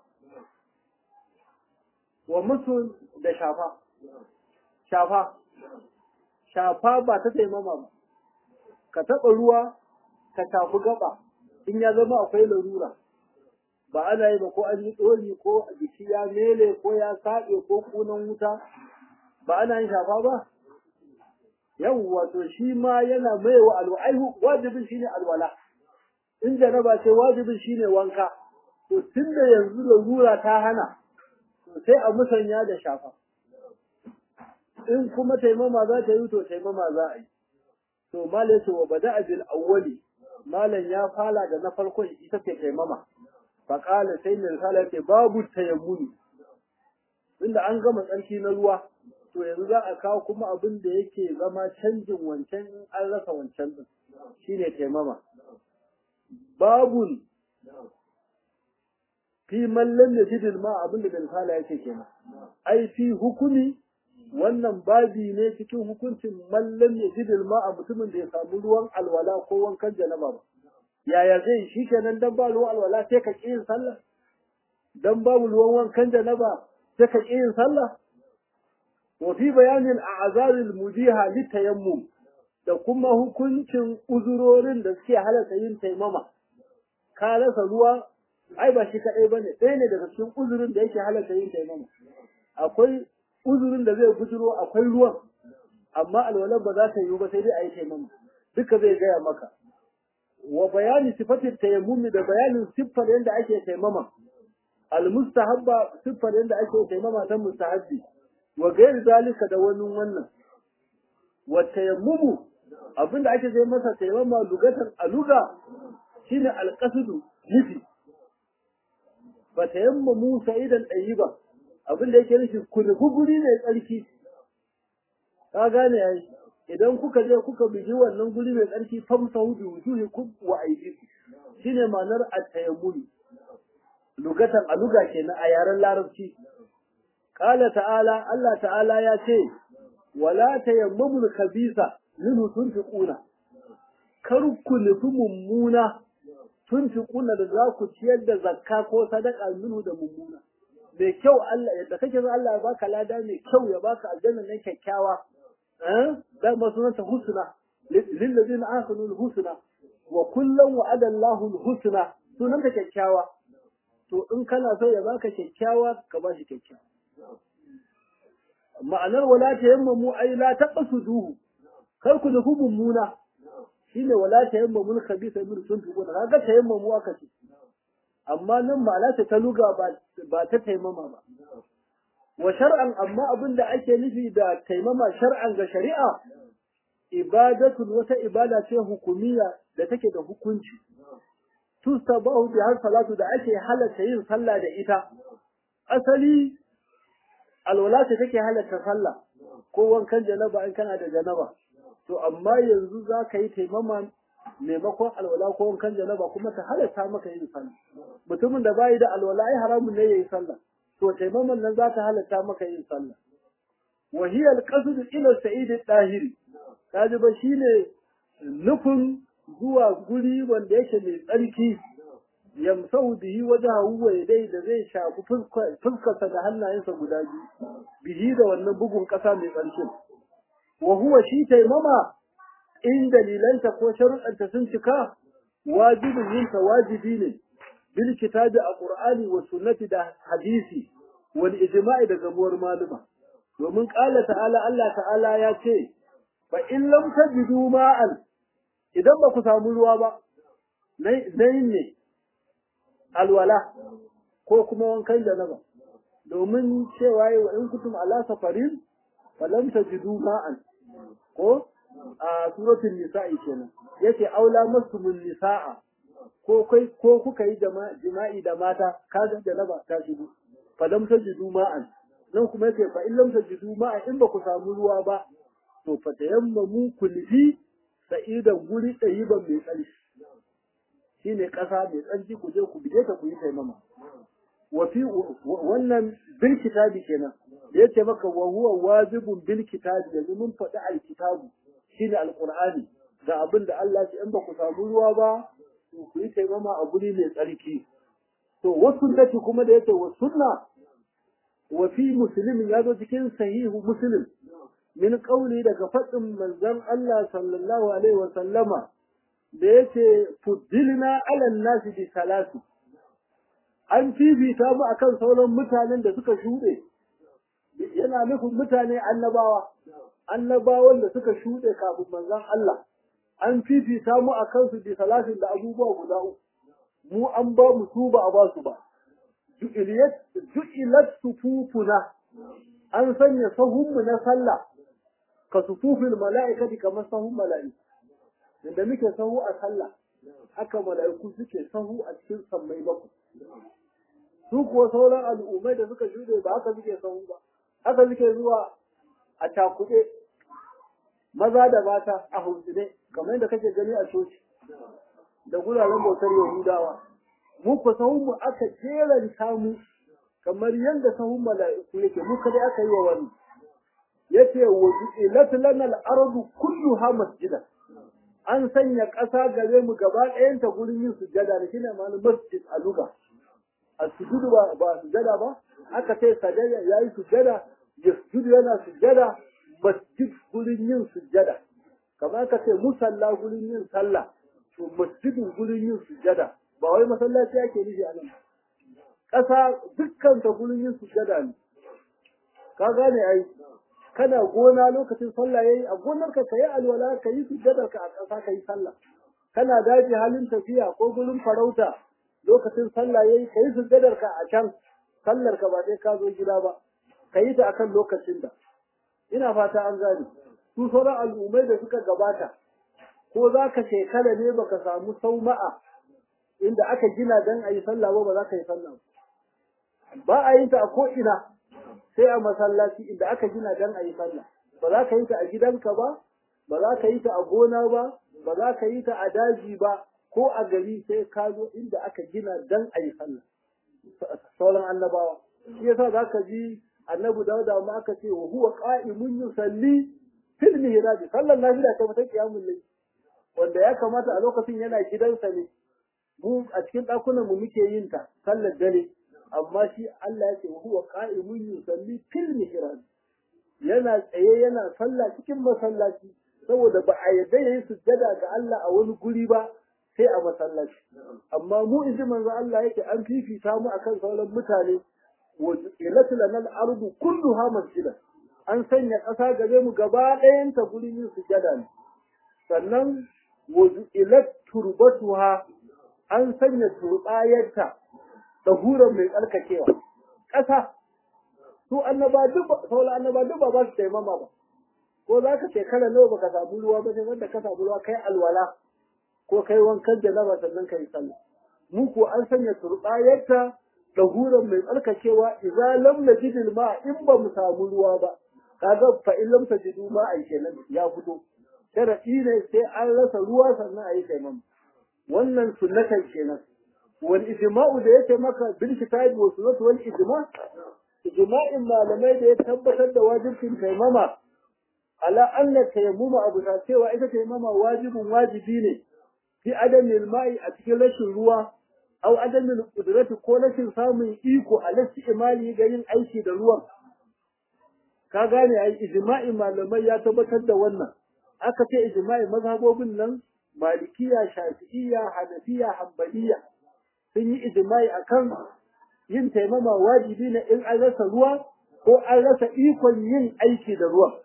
wa musu da shafa shafa shafa ba ta taimama ba ka taɓa ruwa ka shafi gaba in ya zama akwai larura ba ana yi ba ko an yi ɗori ko jiki ya mele ko ya saɓe ko kunan wuta ba ana yin shafa ba yawwa to shi ma yana mai wa alwa'aihu wajibin shine alwala in janaba ce wajibin shine wanka to tunda yanzu larura ta hana to sai a musanya da shafa in kuma taimama za ta yi to taimama za a yi to malai ce wa bada bil awwali malam ya fala da na farkon ita ce taimama fa qala sai mai sala ce babu tayammuni inda an gama tsarki na ruwa to yanzu za a kawo kuma abin da yake zama canjin wancan in an rasa wancan din shine taimama babun fi mallan ya jidil ma abin da bin sala yake kenan ai fi hukumi wannan babi ne cikin hukuncin mallan ya jidil ma a mutumin da ya samu ruwan alwala ko wankan janaba ba yaya zai shi kenan dan ba ruwan alwala sai ka ƙi yin sallah dan babu ruwan wankan janaba sai ka ƙi yin sallah wa fi bayanin a'zaril mujiha litayammum da kuma hukuncin uzurorin da suke halatta yin taimama ka rasa ruwa ai ba shi kaɗai ba ne ɗaya ne daga cikin uzurin da yake halatta yin taimama akwai uzurin da zai bujiro akwai ruwan amma alwalar ba za ta yiwu ba sai dai a yi taimama duka zai gaya maka wa bayani sifatin tayammumi da bayanin siffar yadda ake taimama almustahabba siffar yadda ake taimama ta mustahabbi wa gairi zalika da wani wannan wa tayammumu abinda ake zai masa taimama lugatan aluga shine alqasdu nufi ba ta yamma Musa idan ɗayi ba abin da yake nufi ku nufi guri mai tsarki ka gane yayi idan kuka je kuka bigi wannan guri mai tsarki famsa hudu wujuhi ku wa aidiku shine ma'anar at-tayammum lugatan a luga kenan a yaren larabci qala ta'ala Allah ta'ala ya ce wala tayammamul khabisa minhu tunfiquna kar ku nufi mummuna tunfiquna da za ku ciyar da zakka ko sadaka minhu da mummuna mai kyau Allah yadda kake so Allah ya baka lada mai kyau ya baka aljanna nan kyakkyawa eh dan ba sunanta husna lil ladina ahsanu husna wa kullan wa'ada Allahu husna sunanta kyakkyawa to in kana so ya baka kyakkyawa ka ba shi kyakkyawa ma'anar wala tayammamu ay la taqsuduhu kar ku nufi mummuna shine wala tayammamu khabisa min tunfiquna kaga tayammamu aka ce amma nan ma'ana ta ta luga ba ba ta taimama ba wa shar'an amma abin da ake nufi da taimama shar'an ga shari'a ibadatun wata ibada ce hukumiyya da take da hukunci tustabahu bi har salatu da ake halatta yin sallah da ita asali alwala ce take halatta sallah ko wankan janaba in kana da janaba to amma yanzu za ka yi taimama maimakon alwala ko wankan janaba kuma ta halatta maka yin sallah mutumin da bayi da alwala ai haramun ne yayi sallah to taimaman nan za ta halatta maka yin sallah wa hiya al-qasd ila sa'id al-dahiri kaji ba shine nufin zuwa guri wanda yake mai tsarki yamsau bihi wajahu wa yadai da zai shafi fuskarsa da hannayensa guda biyu bihi da wannan bugun kasa mai tsarki wa huwa shi taimama in dalilanta ko sharuɗanta sun cika wajibin yinta wajibi ne bil kitabi a qur'ani wa sunnati da hadisi wal ijma'i da gamuwar maluma domin qala ta'ala Allah ta'ala ya ce fa in lam tajidu ma'an idan ba ku samu ruwa ba nai ne alwala ko kuma wankan janaba domin cewa wa in kutum ala safarin fa lam tajidu ma'an ko a suratul nisa'i kenan yace aula masumun nisa'a ko kai ko kuka yi jima'i da mata kaga janaba ta shigo fa lam tajidu ma'an nan kuma yace fa in lam tajidu ma'an in ba ku samu ruwa ba to fa tayammamu kulli sa'idan guri ɗayiban mai tsarki shi ne ƙasa mai tsarki ku je ku bige ta ku yi taimama wafi wannan bil kitabi kenan da yace maka wa huwa wajibun bil kitabi yanzu mun faɗi al kitabu shine alqur'ani ga abin da Allah ya in ba ku samu ruwa ba ku yi taimama a guri mai tsarki to wasu sunnati kuma da yace wa sunna wa fi muslimin ya zo cikin sahihu muslim min kauli daga faɗin manzon Allah sallallahu alaihi wa sallama da yace fuddilna ala nasi bi salasi an fifita mu akan sauran mutanen da suka shuɗe yana nufin mutane annabawa annabawan da suka shuɗe kafin manzon Allah an fifita mu akan su bi salasin da abubuwa guda uku mu an ba mu su ba a ba su ba ju'ilat sufufuna an sanya sahunmu na sallah ka sufufin mala'ikati kamar sahun mala'iku inda muke sahu a sallah haka mala'iku suke sahu a cikin sammai bakwai su kuwa sauran al'ummai da suka shuɗe ba haka suke sahu ba haka suke zuwa a cakuɗe maza da mata a hutsine kamar yadda kake gani a coci da guraren bautar yahudawa mu ku sahun mu aka jeranta mu kamar yadda sahun mala'iku yake mu kadai aka yi wa wani yace wa ju'ilat lana al-ardu kulluha masjida an sanya ƙasa gare mu gaba ɗayanta gurin yin sujjada da shine ma'anar masjid a luga a sujudu ba ba sujjada ba aka ce sajada yayi sujjada yasjudu yana sujjada masjid gurin yin sujjada kamar aka ce musalla gurin yin sallah to masjidin gurin yin sujjada ba wai masallaci ake nufi a nan ƙasa dukkan ta gurin yin sujjada ne ka gane ai kana gona lokacin sallah yayi a gonarka ka yi alwala ka yi sujjadar ka a ƙasa ka yi sallah kana daji halin tafiya ko gurin farauta lokacin sallah yayi ka yi sujjadar ka a can sallar ka ba sai ka zo gida ba ka yi ta akan lokacin da ina fata an gane su sauran al'ummai da suka gabata ko za ka shekara ne baka samu sauma'a inda aka gina dan a yi sallah ba ba za ka yi sallah ba a yin ta a ko'ina sai a masallaci inda aka gina dan a yi sallah ba za ka yi ta a gidanka ba ba za ka yi ta a gona ba ba za ka yi ta a daji ba ko a gari sai ka zo inda aka gina dan a yi sallah sauran annabawa shi yasa za ka ji annabi dauda ma aka ce wa huwa qa'imun yusalli fil mihrab sallan nafila ta mata qiyamul layl wanda ya kamata a lokacin yana gidansa ne mu a cikin ɗakunan mu muke yin ta sallar dare amma shi Allah ya ce huwa qa'imun yusalli fil mihrab yana tsaye yana sallah cikin masallaci saboda ba a yadda yayi sujjada ga Allah a wani guri ba sai a masallaci amma mu in ji manzo Allah yake an fifita mu akan sauran mutane wa ilatu lana al-ardu kulluha masjida an sanya ƙasa gare mu gaba ɗayan ta gurin yin sujjada ne sannan wa ilat turbatuha an sanya turbayarta da huran mai tsarkakewa ƙasa su annaba duk sauran annaba duk ba ba su taimama ba ko za ka shekara nawa baka samu ruwa ba sai wanda ka samu ruwa kai alwala ko kai wankan janaba sannan kai sallah mu ko an sanya turbayarta da huran mai tsarkakewa idza lam najid ma in ba mu samu ruwa ba kaga fa in lam tajidu ma ai kenan ya fito sharadi ne sai an rasa ruwa sannan ayi taimama wannan sunnatan kenan wal ijma'u da yake maka bil kitabi wa sunnati wal ijma' ijma'in malamai da ya tabbatar da wajibin taimama ala anna tayammuma abu ta cewa ita tayammama wajibin wajibi ne fi adamin ma'i a cikin rashin ruwa au adamin kudrati ko rashin samun iko a lasti imali ga yin aiki da ruwan ka gane ai ijma'i malamai ya tabbatar da wannan aka ce ijma'i mazhabobin nan malikiya shafi'iyya hanafiya hanbaliya sun yi ijma'i akan yin taimama wajibi ne in an rasa ruwa ko an rasa ikon yin aiki da ruwan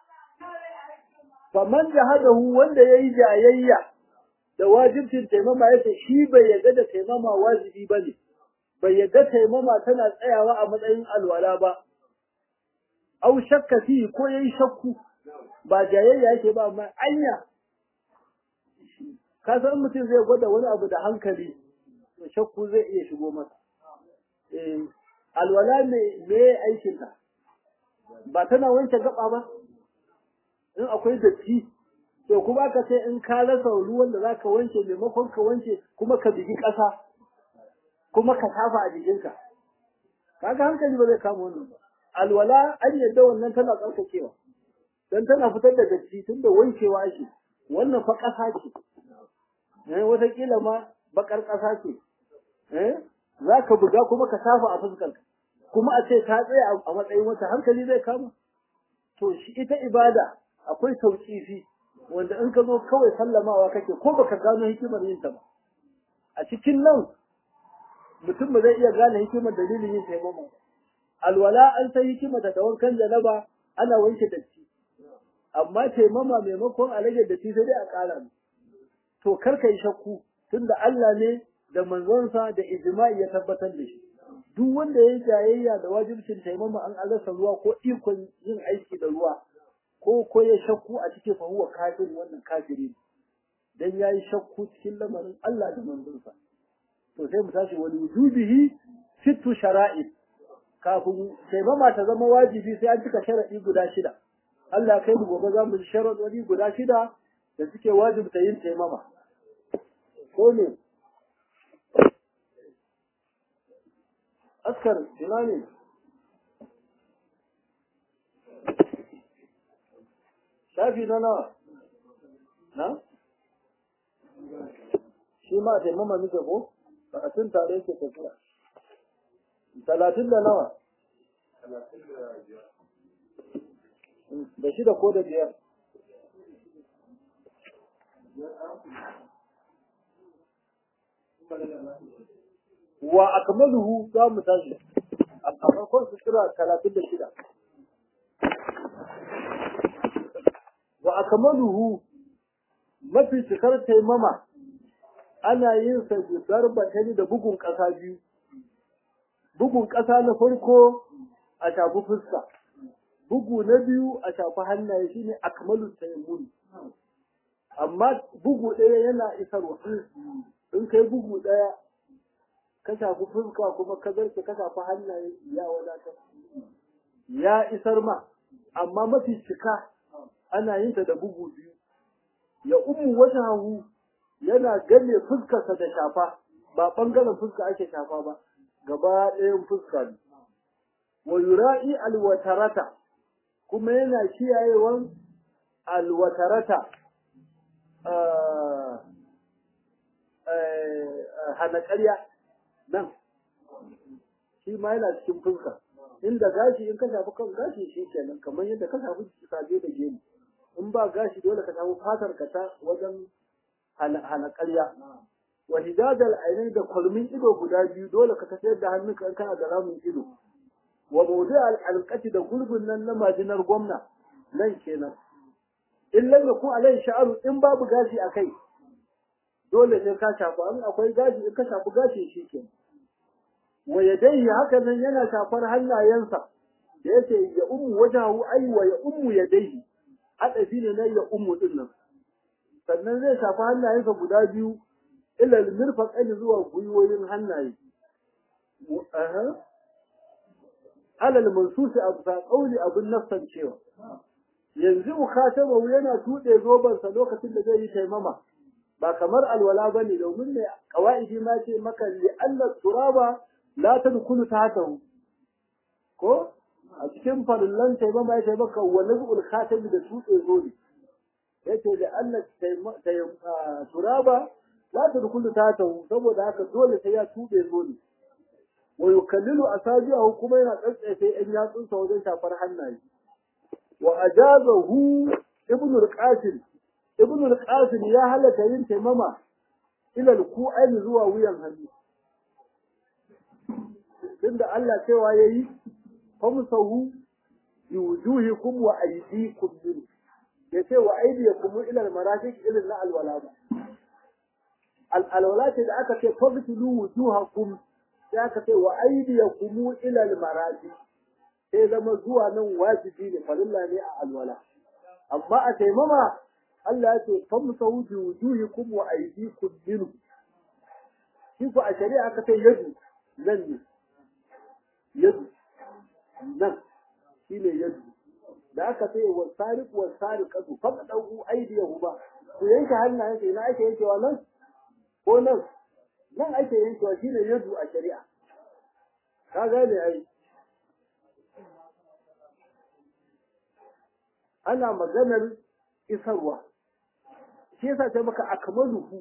faman jahadahu wanda yayi jayayya da wajibcin taimama yace shi bai yarda da taimama wajibi bane bai yarda taimama tana tsayawa a matsayin alwala ba au shakka fi ko yayi shakku ba jayayya yake ba amma anya ka san mutum zai gwada wani abu da hankali to shakku zai iya shigo masa eh alwala me me aikin ta ba tana wanke gaba ba in akwai datti to kuma ka ce in ka rasa ruwan da zaka wanke maimakon ka wanke kuma ka bigi ƙasa kuma ka tafa a jikinka kaga hankali ba zai kama wannan ba alwala an yadda wannan tana tsarkakewa dan tana fitar da datti tunda wankewa ake wannan fa ƙasa ce eh wataƙila ma bakar ƙasa ce eh za ka buga kuma ka tafa a fuskarka kuma a ce ta tsaya a matsayin wata hankali zai kama to shi ita ibada akwai tauƙifi wanda in ka zo kawai sallamawa kake ko baka gano hikimar yin ta ba a cikin nan mutum ba zai iya gane hikimar dalilin yin taimama alwala an san hikimar da wankan janaba ana wanke datti amma taimama maimakon a rage datti sai dai a ƙara ne to kar ka yi shakku tunda Allah ne da manzonsa da ijma'i ya tabbatar da shi duk wanda ya yi jayayya da wajibcin taimama an alasa ruwa ko ikon yin aiki da ruwa ko ko ya shakku a cikin fahuwa kafiri wannan kafiri dan yayi shakku cikin lamarin Allah da manzonsa to sai mu tashi wani wujubihi sittu shara'i kafin taimama ta zama wajibi sai an cika sharadi guda shida Allah kai mu gobe za mu ji sharadodi guda shida da suke wajibta yin taimama ko ne askar ina ne shafi na nawa na shi ma taimama muke ko karatun tare yake tafiya talatin da nawa da shida ko da biyar wa akmaluhu za mu tashi a farkon su kira talatin da shida wa akmaluhu mafi cikar taimama ana yin sa darbatani da bugun ƙasa biyu bugun ƙasa na farko a shafi fuska bugu na biyu a shafi hannaye shine akmalu tayammum amma bugu ɗaya yana isarwa in kai bugu ɗaya ka shafi fuska kuma ka zarce ka shafi hannaye ya wadatar ya isar ma amma mafi cika ana yin ta da bugu biyu ya umu wata hagu yana gane fuskarsa da shafa ba ɓangaren fuska ake shafa ba gaba ɗayan fuska ne wa yura'i alwatarata kuma yana kiyayewan alwatarata hana ƙarya nan shi ma yana cikin fuska inda gashi in ka shafi kan gashi shi kenan kamar yadda ka shafi saje da gemu in ba gashi dole ka shafi fatar ka ta wajen hana ƙarya wa hidadal ainihin da kwalmin ido guda biyu dole ka tafiyar da hannunka in kana da ramin ido wa mawdu al da gurbin nan na majinar gwamna nan kenan in lam yakun alai sha'aru in babu gashi akai dole sai ka shafa in akwai gashi in ka shafi gashi shi kenan wa yadayhi haka nan yana shafar hannayensa da yace ya ummu wajahu ai wa ya ummu yadayhi adafi ne na ya ummu din nan sannan zai shafi hannayensa guda biyu ila al-mirfaqaini zuwa gwiwoyin hannaye aha alal mansusi abu sa kauli abun nafsan cewa yanzu ukatabahu yana tuɗe zobansa lokacin da zai yi taimama ba kamar alwala bane domin ne kawaidi ma ce maka li alla turaba la tadkhulu tahtahu ko a cikin farillan taimama ya taimaka wa nazul khatam da tuɗe zobe yace da alla turaba la tadkhulu tahtahu saboda haka dole sai ya tuɗe zobe wa yukallilu asabi'ahu kuma yana tsatsefe ɗan yatsunsa wajen shafar hannaye wa ajazahu ibn al-qasim ibn al-qasim ya halaka yin taimama ila al-ku'ain zuwa wuyan hannu tunda Allah cewa yayi famsahu bi wujuhikum wa aydikum min yace wa aydiyakum ila al-marafiq ila na al-wala al-alwala ce da aka ce fagtulu wujuhakum sai aka ce wa aydiyakum ila al-marafiq sai zama zuwa nan wajibi ne farilla ne a alwala amma a taimama Allah ya ce famsahu bi wujuhikum wa aydikum minhu shi ko a shari'a aka ce yadu nan ne yadu nan shine yadu da aka ce wa sariq wa sariqatu faqadu aydiyahu ba ku yanke hannayen sai na ake yankewa nan ko nan nan ake yankewa shine yadu a shari'a ka gane ai ana maganar isarwa shi yasa sai maka akmaluhu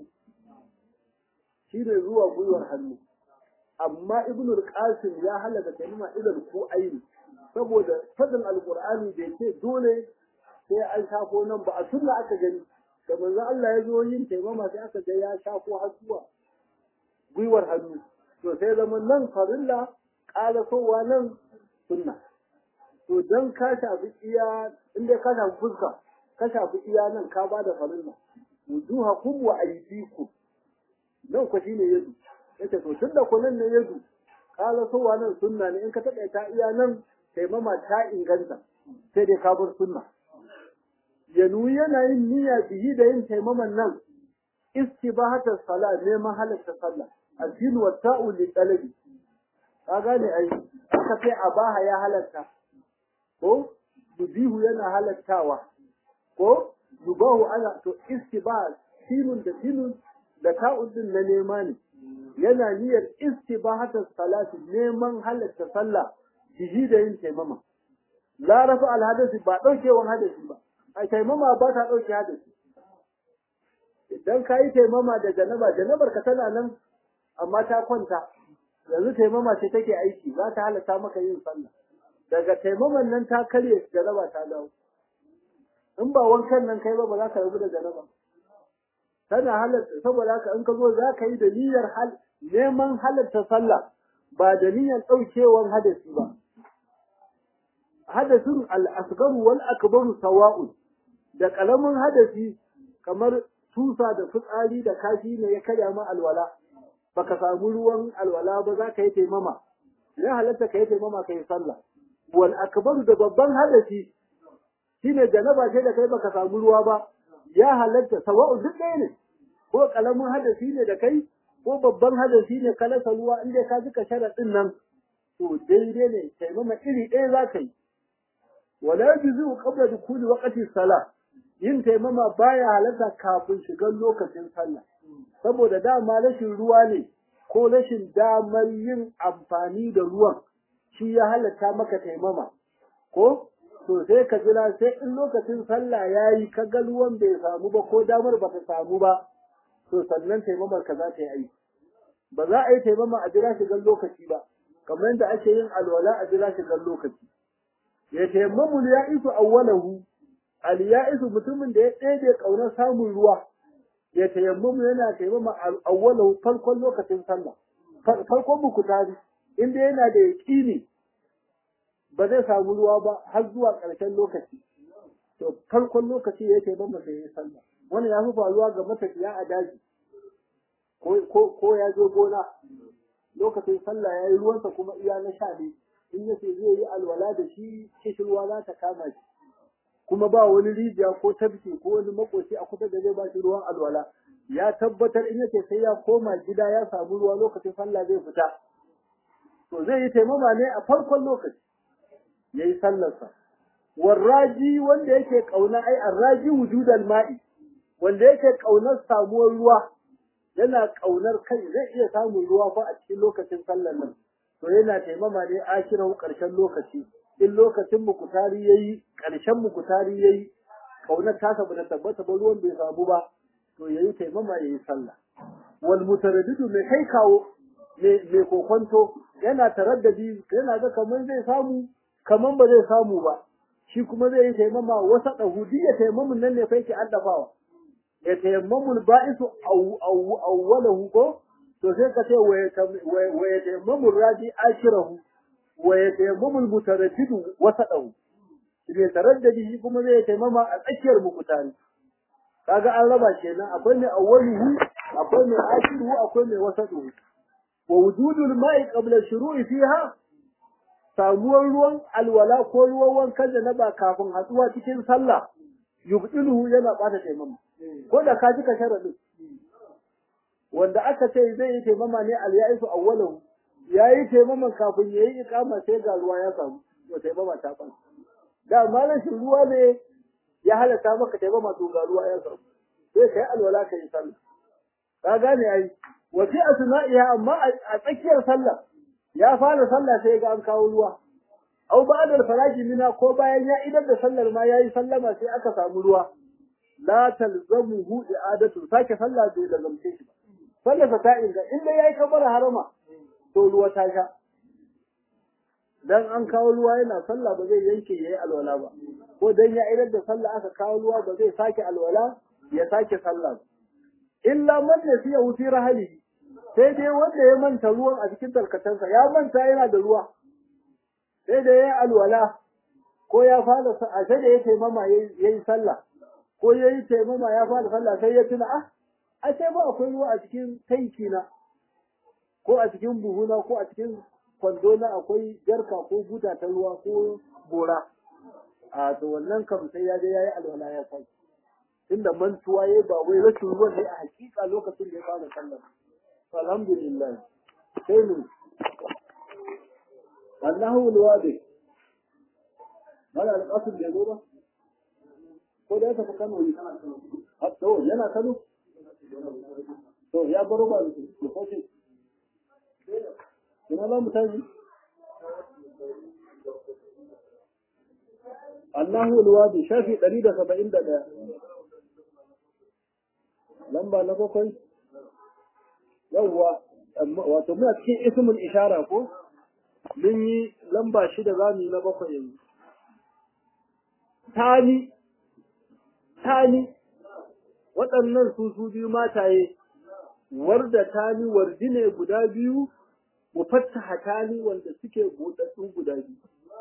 shi ne zuwa gwiwar hannu amma ibnu al-qasim ya halaka kalma idan ko aini saboda fadin alqur'ani da yake dole sai an shafo nan ba a sunna aka gani da manzo Allah ya zo yin taimama sai aka ga ya shafo har zuwa gwiwar hannu to sai zaman nan farilla qalasowa nan sunna to dan ka shafi iya inda ka shafi fuska ka shafi iya nan ka bada farilla wujuhakum wa aydikum nan ku shine yadu yace to tunda ku nan ne yadu kala sowa nan sunna ne in ka taɓa ta iya nan taimama ta inganta sai dai ka bar sunna yanu yana yin niyya biyi da yin taimaman nan istibahata sala neman halatta sallah addinu wa ta'u li talabi ka gane ai aka sai abaha ya halatta ko yubihu yana halattawa ko yubahu ana to istibah sinun da sinun da ta'ud din na nema ne yana niyyar istibahata salati neman halatta sallah bihi da yin taimama la rafa al hadasi ba daukewan hadasi ba a taimama ba ta dauke hadasi idan ka yi taimama da janaba janabar ka tana nan amma ta kwanta yanzu taimama ce take aiki za ta halatta maka yin sallah daga taimaman nan ta karye janaba ta dawo in ba wankan nan kai ba ba za ka rabu da janaba tana halatta saboda haka in ka zo za ka yi da niyyar hal neman halatta sallah ba da niyyar ɗaukewan hadasi ba hadasin al-asgaru wal akbaru sawa'un da kalamin hadasi kamar tusa da fitsari da kashi ne ya karya ma alwala baka samu ruwan alwala ba za ka yi taimama ya halatta ka yi taimama ka yi sallah wal akbaru da babban hadasi shine janaba ce da kai baka samu ruwa ba ya halatta sawa'u duk ɗaya ne ko kalamin hadasi ne da kai ko babban hadasi ne ka rasa ruwa inda ka jika sharaɗin nan to daidai ne taimama iri ɗaya za ka yi wala yajuzu qabla dukuli waqti salah yin taimama baya halatta kafin shigar lokacin sallah saboda dama rashin ruwa ne ko rashin damar yin amfani da ruwan shi ya halatta maka taimama ko to sai ka jira sai in lokacin sallah yayi ka ga ruwan bai samu ba ko damar ba ta samu ba to sannan taimamar ka za ta yi aiki ba za a yi taimama a jira shigar lokaci ba kamar yadda ake yin alwala a jira shigar lokaci ya taimamu ya isu awwalahu al ya isu mutumin da ya ɗebe ƙaunar samun ruwa ya tayammamu yana taimama awwalahu farkon lokacin sallah farkon bukutari inda yana da yaƙini ba zai samu ruwa ba har zuwa ƙarshen lokaci to farkon lokaci ya taimama sai ya sallah wannan ya fi faruwa ga matafiya a daji ko ya zo gona lokacin sallah ya yi ruwansa kuma iya na sha ne in yace zai yi alwala da shi kishirwa za ta kama shi kuma ba wani rijiya ko tafki ko wani makoci a kusa da zai ba shi ruwan alwala ya tabbatar in yace sai ya koma gida ya samu ruwa lokacin sallah zai fita to zai yi taimama ne a farkon lokaci yayi sallarsa warraji wanda yake kauna ai arraji wujudal ma'i wanda yake kaunar samuwar ruwa yana kaunar kai zai iya samun ruwa fa a cikin lokacin sallar nan to yana taimama ne akirahu karshen lokaci in lokacin mukutari yayi karshen mukutari yayi kaunar ta sabu da tabbata ba ruwan bai samu ba to yayi taimama yayi sallah wal mutaraddidu mai kai kawo mai kokonto yana taraddadi yana ga kaman zai samu kaman ba zai samu ba shi kuma zai yi taimama wasa ɗahudi ya taimamun nan ne fa yake addafawa ya taimamul ba'isu awwalahu ko to sai ka ce wa ya taimamul raji ashirahu wa ya taimamul mutaraddidu wasa ɗahu ne taraddadi shi kuma zai taimama a tsakiyar mukutari kaga an raba kenan akwai mai awwaluhu akwai mai ashiruhu akwai mai wasaɗuhu wa wujudul ma'i qabla shuru'i fiha samuwar ruwan alwala ko ruwan wankan da na ba kafin hatsuwa cikin sallah yubdiluhu yana bata taimama ko da ka jika sharadin wanda aka ce zai yi taimama ne al ya'isu awwalahu yayi taimaman kafin yayi ikama sai ga ruwa ya samu to taimama ta ban da malan shi ruwa ne ya halaka maka taimama to ga ruwa ya samu sai kai alwala kai sallah ka gane ai wa fi asna'iha amma a tsakiyar sallah ya fara sallah sai ga an kawo ruwa au ba'da faraji mina ko bayan ya idar da sallar ma yayi sallama sai aka samu ruwa la talzamuhu i'adatu sake sallah bai da zamce shi sallar ta inga inda yayi kabara harama to ruwa ta sha dan an kawo ruwa yana sallah ba zai yanke yayi alwala ba ko dan ya idar da sallah aka kawo ruwa ba zai sake alwala ya sake sallah illa man nasiya fi rahalihi sai dai wanda ya manta ruwan a cikin tarkacensa ya manta yana da ruwa sai da ya alwala ko ya fara a sai da ya taimama ya yi sallah ko ya yi taimama ya fara sallah sai ya tuna ah a sai ba akwai ruwa a cikin tanki na ko a cikin buhuna ko a cikin kwando na akwai jarka ko buta ta ruwa ko gora a to wannan kam sai ya je ya yi alwala ya sai tunda mantuwa ya ba wai rashin ruwan ne a hakika lokacin da ya fara sallah alhamdulillah sai mu annahu alwadi mala alqasim bai zo ba ko da ya tafi Kano ne to yana Kano to ya baro ba ko ko ce ina ba mu tashi annahu alwadi shafi 171 lamba na bakwai yawwa wato muna cikin ismul ishara ko mun yi lamba shida za mu yi na bakwai yanzu tani tani waɗannan su su biyu mataye warda tani wardi ne guda biyu mu fattaha tani wanda suke buɗaɗɗu guda biyu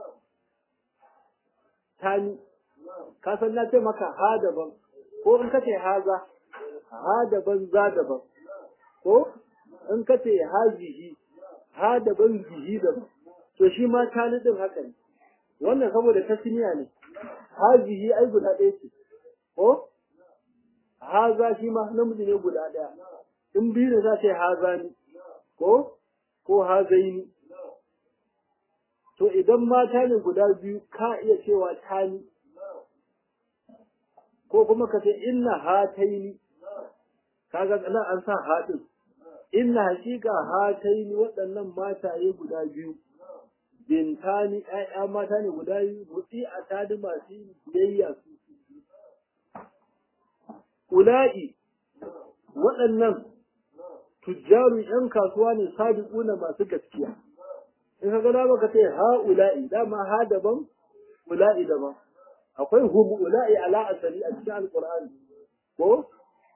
tani ka san na ce maka ha daban ko in ka ce haza ha daban za daban ko in ka ce hazihi ha daban zihi daban to shi ma tani din haka ne wannan saboda tasniya ne hazihi ai guda ɗaya ce ko haza shi ma namiji ne guda ɗaya in biyu ne za ta yi haza ni ko ko hazaini to idan mata ne guda biyu ka iya cewa tani ko kuma ka ce inna hataini kaga nan an sa haɗin inna hakika hataini waɗannan mataye guda biyu bintani ƴaƴa mata ne guda biyu mutsi a tadi masu biyayya su ula'i waɗannan tujjaru ƴan kasuwa ne sadiquna masu gaskiya in ka gada baka ce ha ula'i dama ha daban ula'i daban akwai hum ula'i ala asali a cikin alqur'ani ko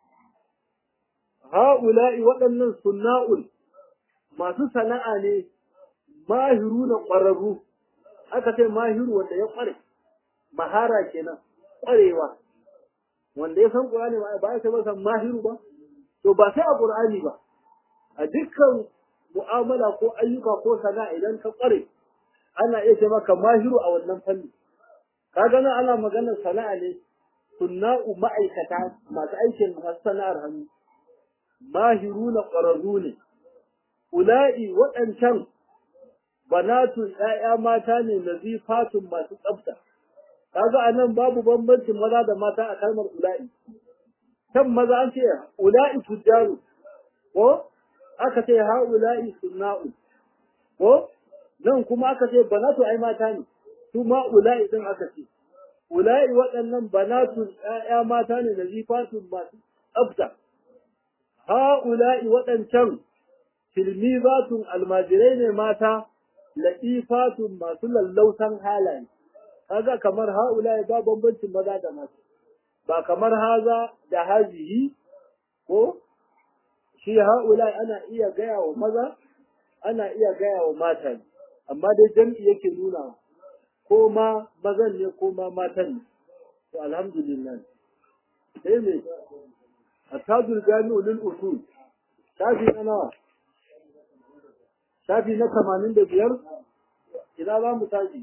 ha ula'i waɗannan sunna'ul masu sana'a ne mahiru na ƙwararru aka ce mahiru wanda ya ƙware mahara kenan ƙwarewa wanda ya san ƙur'ani ba ba ya sai masa mahiru ba to ba sai a ƙur'ani ba a dukkan mu'amala ko ayyuka ko sana'a idan ka ƙware ana iya ce maka mahiru a wannan fanni ka gana ana maganar sana'a ne sunna'u ma'aikata masu aikin masu sana'ar hannu mahiru na ƙwararru ne ula'i waɗancan banatun ‘ya'ya mata ne nazifatun masu tsafta kaga a nan babu bambancin maza da mata a kalmar ula'i kan maza an ce ula'i tujjaru ko aka ce ha ula'i sunna'u ko nan kuma aka ce banatu ai mata ne su ma ula'i din aka ce ula'i waɗannan banatu ƴaƴa mata ne da zifatun masu tsafta ha ula'i waɗancan tilmizatun almajirai ne mata la'ifatun masu lallausan halaye kaga kamar ha ula'i ba bambancin maza da mata ba kamar haza da hazihi ko shi ha ula'i ana iya gaya wa maza ana iya gaya wa mata ne amma dai jam'i yake nuna ko ma mazan ne ko ma matan ne to alhamdulillah sai me atadul jami'u lil usul shafi na nawa shafi na 85 ina za mu tashi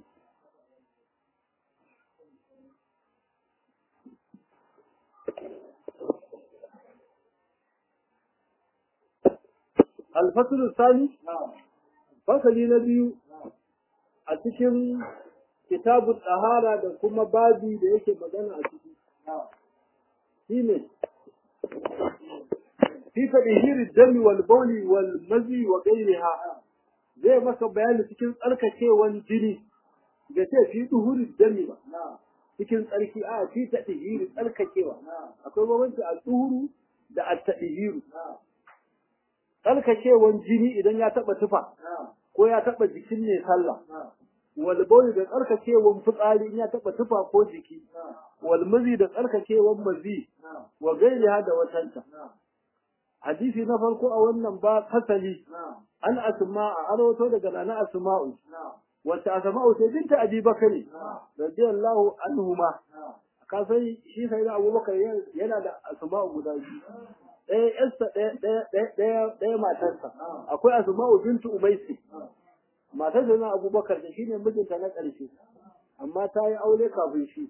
الفصل الثاني fasali na biyu a cikin kitabun ɗahara da kuma babi da yake magana a ciki shi ne fi tadhiri dami wal bawli wal mazi wa ghayriha zai maka bayani cikin tsarkakewan jini da ce fi duhuri dami ba cikin tsarki a fi tadhiri tsarkakewa akwai bambanci a duhuru da at tadhiru tsarkakewan jini idan ya taba tufa ko ya taba jikin ne sallah wal bawl da tsarkakewan fitsari in ya taba tufa ko jiki wal mazi da tsarkakewan mazi wa gairiha da watanta hadisi na farko a wannan ba fasali an asma a arwato daga nana asma'u wata asma'u sai binta abi bakari radiyallahu anhuma ka sai shi sai da abubakar yana da asma'u guda biyu ɗaya yarsa ɗaya matarsa akwai asma'u bintu umaisi matar da na abubakar da shine mijinta na ƙarshe amma ta yi aure kafin shi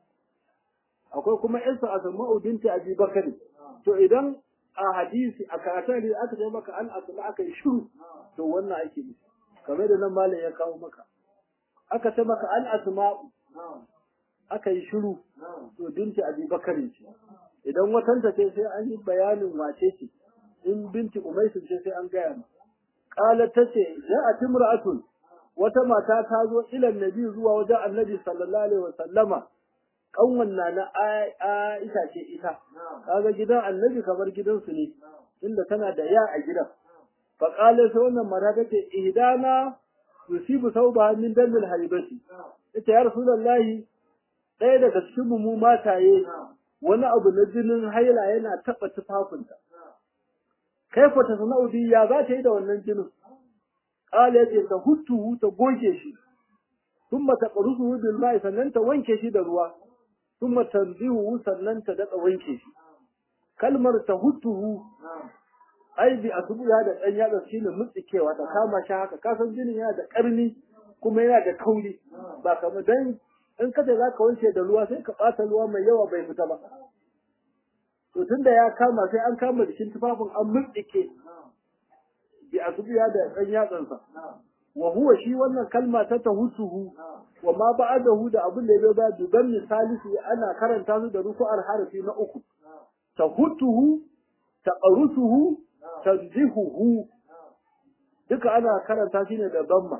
akwai kuma yarsa asma'u bintu abi bakari to idan a hadisi a karatun da aka ce maka an asma aka yi shiru to wannan ake nufi kamar da nan malam ya kawo maka aka ce maka an asma'u aka yi shiru to binti abi bakari ce idan watanta ce sai an yi bayanin wace ce in binti umaisu ce sai an gaya ma kala ta ce a timra'atun wata mata ta zo ilan nabi zuwa wajen annabi sallallahu alaihi wasallama kanwan na na Aisha ce ita kaga gidan annabi kamar gidansu ne inda tana da ya a gidan fa qala sai wannan mata tace ihdana yusibu sauba min damil haibati ita ya rasulullahi ɗaya daga cikin mu mataye wani abu na jinin haila yana taɓa tufafinta kai fa ta sana'u ya za ta yi da wannan jinin qala yace ta hutu ta goge shi thumma taqrusuhu bil ma'i sannan ta wanke shi da ruwa thumma tanzihu sannan ta daɗa wanke shi kalmar ta hutuhu ai bi asubuya da ɗan yatsa shi ne mutsikewa ta kama shi haka kasan jinin yana da ƙarni kuma yana da kauri ba kamar dan in ka ce za ka wanke da ruwa sai ka ɓata ruwa mai yawa bai fita ba to tunda ya kama sai an kama jikin tufafin an mutsike bi asubuya da ɗan yatsansa wa huwa shi wannan kalma ta tahutuhu wa ma ba'adahu da abin da ya ba duban misalisi ana karanta su da rufu'ar harafi na uku tahutuhu taqrusuhu tanzihuhu duka ana karanta shi ne da damma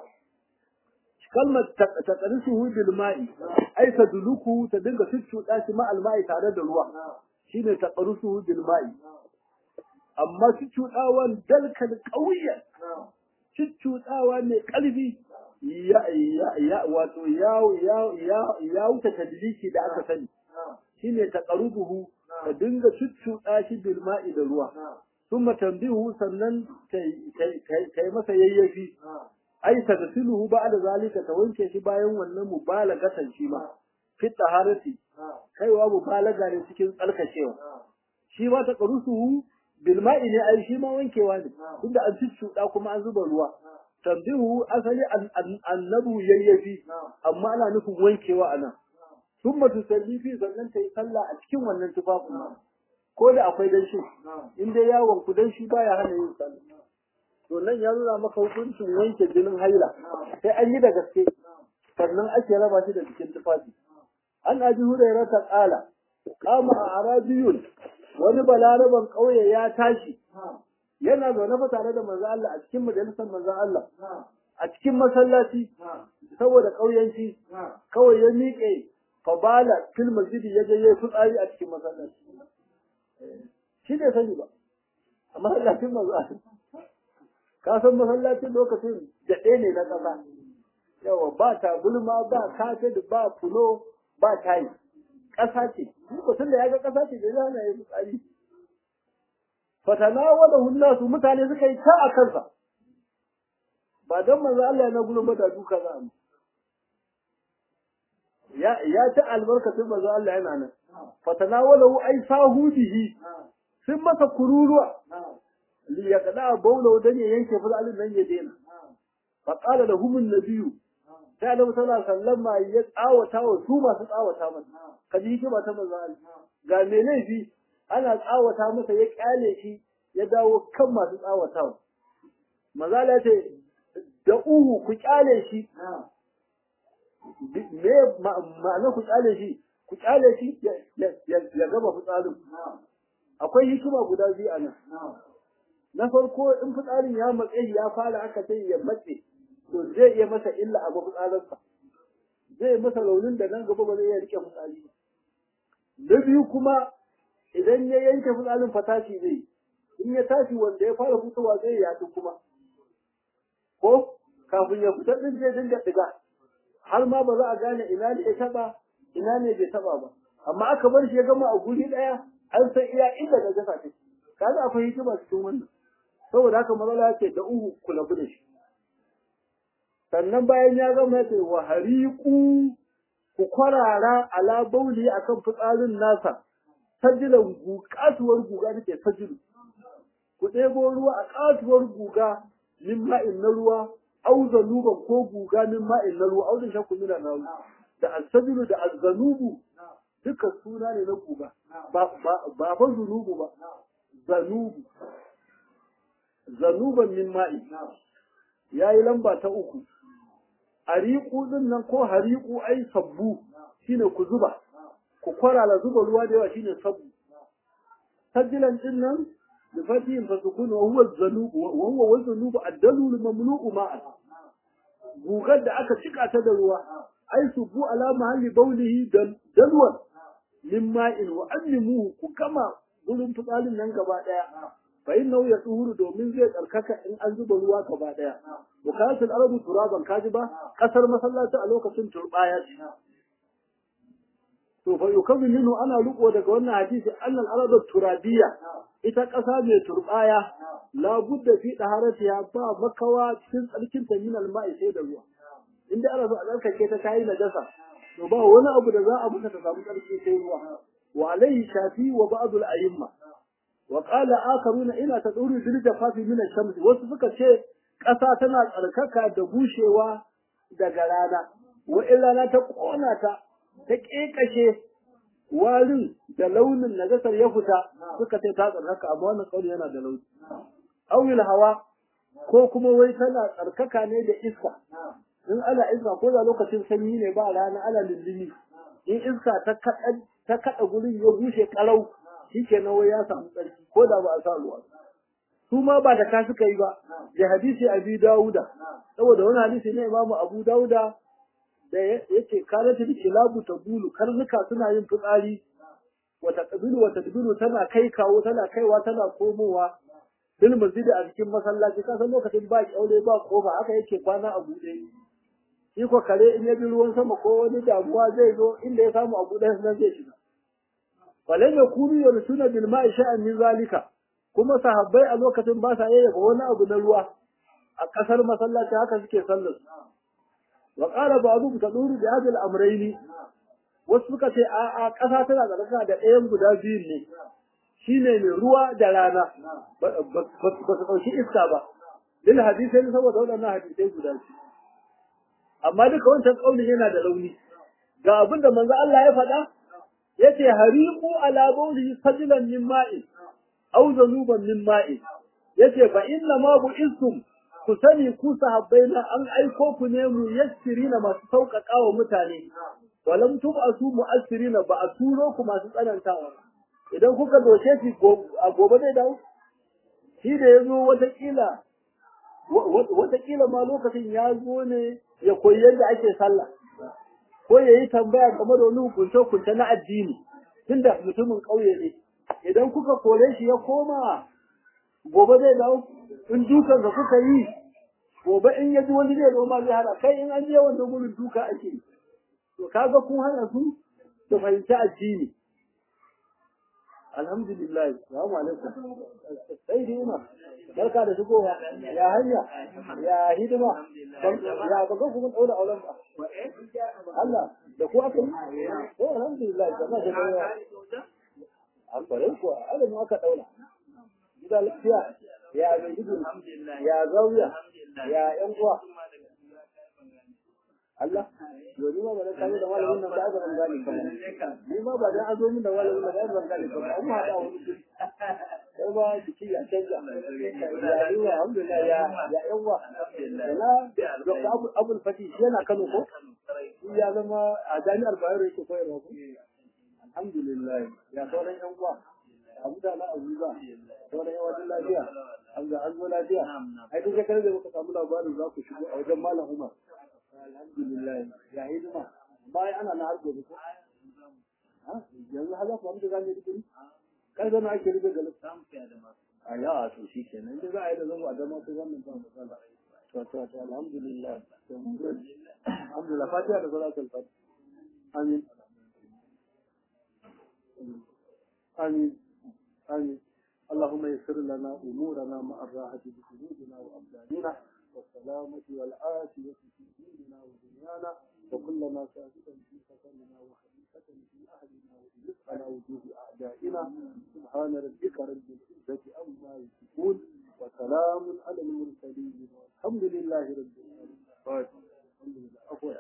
kalmar taqrusuhu bil ma'i ai tadluku ta dinga cuccuɗa shi ma alma'i tare da ruwa shine taqrusuhu bil ma'i amma cuccuɗawan dalkan ƙauyen cuccuɗawa mai ƙarfi ya ya wato ya ya ya ya wuce tadliki da aka sani shine taqrubuhu ka dinga cuccuɗa shi bil ma'i da ruwa thumma tanbihu sannan kai masa yayyafi ai tagsiluhu ba'da zalika ta wanke shi bayan wannan mubalagatan shi ma fi taharati kaiwa mubalaga ne cikin tsalkacewa shi ma taqrusuhu bil ma'i ne ai shi ma wankewa ne tunda an cuccuɗa kuma an zuba ruwa tambihu asali annabu yayyafi amma ana nufin wankewa anan thumma tusalli fi sannan tayi sallah a cikin wannan tufafin ko da akwai danshi in dai yawon ku danshi baya hana yin sallah to nan ya nuna maka hukuncin wanke jinin haila sai an yi da gaske sannan ake raba shi da cikin tufafi an abi hurairah ta kala kama a arabiyun wani balaraban kauye ya tashi yana zaune fa tare da manzo Allah a cikin majalisar manzo Allah a cikin masallaci saboda kauyanci kawai ya miƙe fabala fil masjidi ya je yayi fitsari a cikin masallaci shi ne sani ba a masallacin manzo Allah ka san masallacin lokacin daɗe ne na ƙasa yawa ba tabulma ba kafet ba fulo ba tayi ƙasa ce mutum da ya ga ƙasa ce da zana ya fitsari fatanawalahu nasu mutane suka yi ta a kansa ba don manzo Allah na gurin ba da duka za mu ya ya ta albarkatun manzo Allah yana nan fatanawalahu ay sahudihi sun masa kururuwa li yaqda bawla dan ya yanke fitsarin nan ya daina fa qala lahum an-nabiyyu sai Annabi sallallahu alaihi wasallam ya tsawata wa su masu tsawata masa kaji hikima ta manzo Allah ga me laifi ana tsawata masa ya kyale shi ya dawo kan masu tsawatawa mazala ce da uhu ku kyale shi me ma'ana ku kyale shi ku kyale shi ya gama fitsarin akwai hikima guda biyu a nan na farko in fitsarin ya matse ya fara aka sai ya matse to zai iya masa illa a fitsarinsa zai masa raunin da nan gaba ba zai iya rike fitsari ba na biyu kuma idan ya yanke fitsarin fatashi zai in ya tashi wanda ya fara fitowa zai yaɗu kuma ko kafin ya fitar din zai dinga diga har ma ba za a gane ina ne ya taba ina ne bai taba ba amma aka bar shi ya gama a guri daya an san iya inda da gasa take kaga akwai hikima cikin wannan saboda haka matsala ce da uhu ku labu da shi sannan bayan ya gama ya ce wa hariku ku kwarara ala bauli akan fitsarin nasa sajilan katuwar guga take sajilu ku ɗebo ruwa a katuwar guga min ma'in na ruwa au zanuban ko guga min ma'in na ruwa au da shakku mina na ruwa da asajilu da azzanubu duka suna ne na guga ba ba fa zunubu ba zanubu zanuban min ma'i yayi lamba ta uku ariku din nan ko hariku ai sabbu shine ku zuba ku kwarala zuba ruwa da yawa shine sabbu sajilan din nan da fatihin fa sukun wa huwa zanubu wa huwa wa zanubu ad-dalul mamlu'u ma'a gugar da aka cika ta da ruwa ai subbu ala mahalli baulihi dalwan min ma'in wa allimuhu ku kama gurin fitsalin nan gaba daya fa innahu yatuhuru domin zai tsarkaka in an zuba ruwa gaba daya bukatul arabu turaban kaji ba kasar masallaci a lokacin turbaya ce to fa yukamu minhu ana riko daga wannan hadisi annal aradu turabiyya ita kasa mai turbaya la budda fi daharatiha ba makawa cikin tsarkin ta min alma'i sai da ruwa inda ana so a tsarkake ta tayi najasa to ba wani abu da za a muka ta samu tsarki sai ruwa wa alaihi shafi wa ba'd al-a'imma wa qala akharuna ila taduru bil jafafi min ash-shams wasu suka ce ƙasa tana tsarkaka da bushewa daga rana wa illa ta kona ta ta kekashe warin da launin najasar ya fita suka ce ta tsarkaka amma wannan kauli yana da launi awil hawa ko kuma wai tana tsarkaka ne da iska in ana iska ko da lokacin sanyi ne ba rana ana lullumi in iska ta kaɗa ta kaɗa gurin ya bushe ƙarau shikenan wai ya samu tsarki ko da ba a sa ruwa su ma ba da ka suka yi ba da hadisi abi dawuda saboda wani hadisi ne imamu abu dawuda da yace kalatul kilabu tabulu karnuka suna yin fitsari wata kabilu wata kabilu tana kai kawo tana kaiwa tana komowa fil masjid a cikin masallaci ka san lokacin ba kyaule ba kofa haka yake kwana a buɗe shi ko kare in ya bi ruwan sama ko wani damuwa zai zo inda ya samu a buɗe nan zai shiga falan yakunu yarsuna bil ma'i sha'an min zalika kuma sahabbai a lokacin ba sa yayyafa wani abu na ruwa a kasar masallaci haka suke sallar wa qala ba'dhum taduru bi hadhihi al-amrayni wasu suka ce a a kasa tana da raka da ɗayan guda biyu ne shine mai ruwa da rana ba su ɗauki iska ba lil hadisai saboda waɗannan hadisai guda biyu amma duka wancan kaulin yana da rauni ga abin da manzo Allah ya faɗa yace hariqu ala bawli fadlan min ma'in aw zanuban min ma'in yace fa inna ma bu'istum ku sani ku sahabbai na an aiko ku ne mu yassirina masu sauƙaƙa wa mutane walam tub'asu mu'assirina ba a turo ku masu tsanantawa idan kuka doke shi a gobe zai dawo shi da ya zo watakila watakila ma lokacin ya zo ne ya koyi yadda ake sallah ko ya yi tambaya game da wani hukunce-hukunce na addini tunda mutumin ƙauye ne idan kuka kore shi ya koma gobe zai dawo in dukan da kuka yi gobe in ya ji wani zai zo ma zai hana kai in an je wannan gurin duka ake yi to kaga kun hana su su fahimci addini alhamdulillah salamu alaikum sai dai ina barka da shigowa ya hanya ya hidima ya ba ga kuma daura auren ba Allah da ku aka yi to alhamdulillah jama'a da yawa an bare ku Allah mu aka daura gida lafiya ya mai hidima ya zawiya ya yan uwa Allah yau ni ma ba da kai da malamin nan da ban gane ba ni ma ba da azo min da malamin nan da ban gane ba amma hada wani sai ba jiki ya canja ya yi wa alhamdulillah ya ya yawa na Dr. Abu Abul Fati yana Kano ko shi ya zama a jami'ar Bayero yake koyarwa ko alhamdulillah ya sauran yan uwa abu da na abuza sauran yan wajen lafiya an ga an zo lafiya ai duk shekarar da muka samu labarin za ku shigo a wajen malam Umar alhamdulillah ya hidima bayan ana na harko ko yanzu har za ku amince za mu yi digiri kai zama ake rige ga a ya to shi kenan da za a yi da zama a dama ko wannan ba matsala to to to alhamdulillah alhamdulillah fatiha da salatul fatiha amin amin amin اللهم يسر لنا امورنا مع الراحه بقلوبنا وابداننا والسلامة والعافية في ديننا ودنيانا وكلنا ثابتا في سكننا وخليفة في أهلنا وإذ على وجوه أعدائنا سبحان ربك رب العزة عما يصفون وسلام على المرسلين والحمد لله رب العالمين الحمد لله أقوى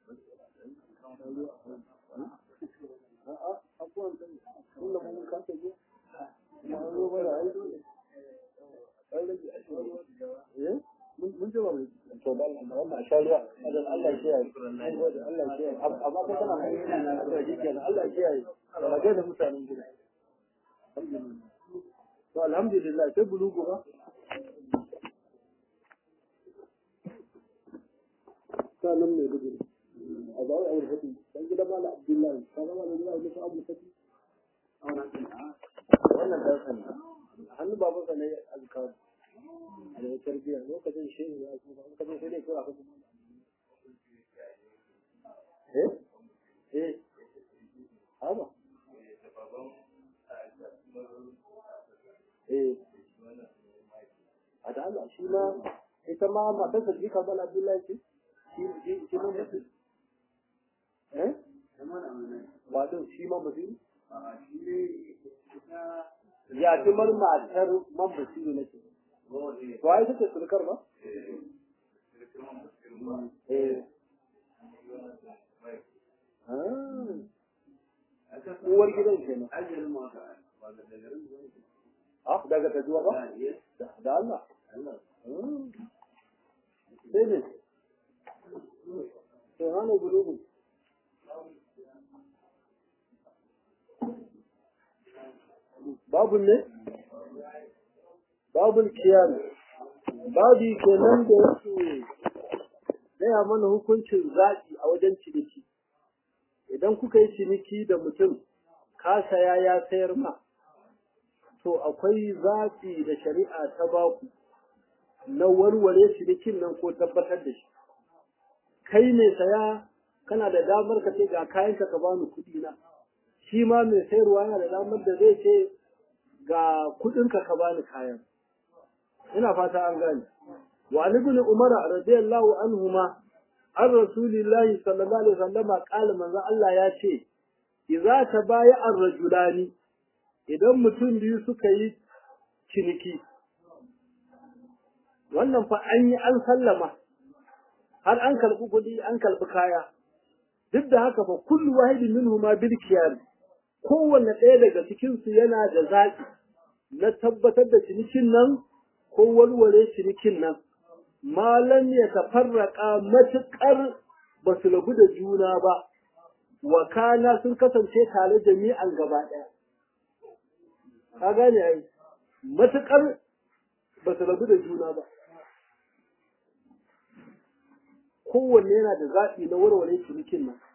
أقوى كل من كان تجي ما هو ولا عايز mun ji wani to da wannan a shari'a adan Allah ya kiyaye Allah ya kiyaye amma ko kana mai yana da shi kenan Allah ya kiyaye da ga da mutanen gida alhamdulillah to alhamdulillah sai bulugu ba sanan ne gudu a ba wai aure fati dan gidan mala abdullahi kaga mala gidan aure abu fati wannan da sanin hannu babansa ne azkaru da ya tarbiya lokacin shehu ya zo ba kaje sai dai kira ka kuma eh eh haba eh a da Allah shi ma ita ma matar sa jika bal Abdullahi ce shi shi shi ma mutum eh ba to shi ma mutum ya timar matar man basiru nake to ai take sulkar ba eh uwar gidan kenan ah daga tajuwa ba da Allah sai ne sai hana gudugu babu ne babul kiyam babi kenan da yake gaya mana hukuncin zaɓi a wajen ciniki idan kuka yi ciniki da mutum ka saya ya sayar ma to akwai zaɓi da shari'a ta baku na warware cinikin nan ko tabbatar da shi kai mai saya kana da damar ka ce ga kayanka ka bani kuɗi na shi ma mai sayarwa yana da damar da zai ce ga kuɗinka ka bani kayan ina fata an gane wa ibn umar radiyallahu anhuma an rasulillahi sallallahu alaihi wasallam qala manzo Allah ya ce idza tabaya ar-rajulani idan mutum biyu suka yi ciniki wannan fa an yi an sallama har an karɓi kuɗi an karɓi kaya duk da haka fa kullu wahidin minhuma bil khiyar kowanne ɗaya daga cikin su yana da zaɓi na tabbatar da cinikin nan ko walwale cinikin nan malam ya tafarraka matuƙar ba su rabu da juna ba wakana sun kasance tare jami'an gaba ɗaya ka gane ai matuƙar ba su rabu da juna ba kowanne yana da zaɓi na warware cinikin nan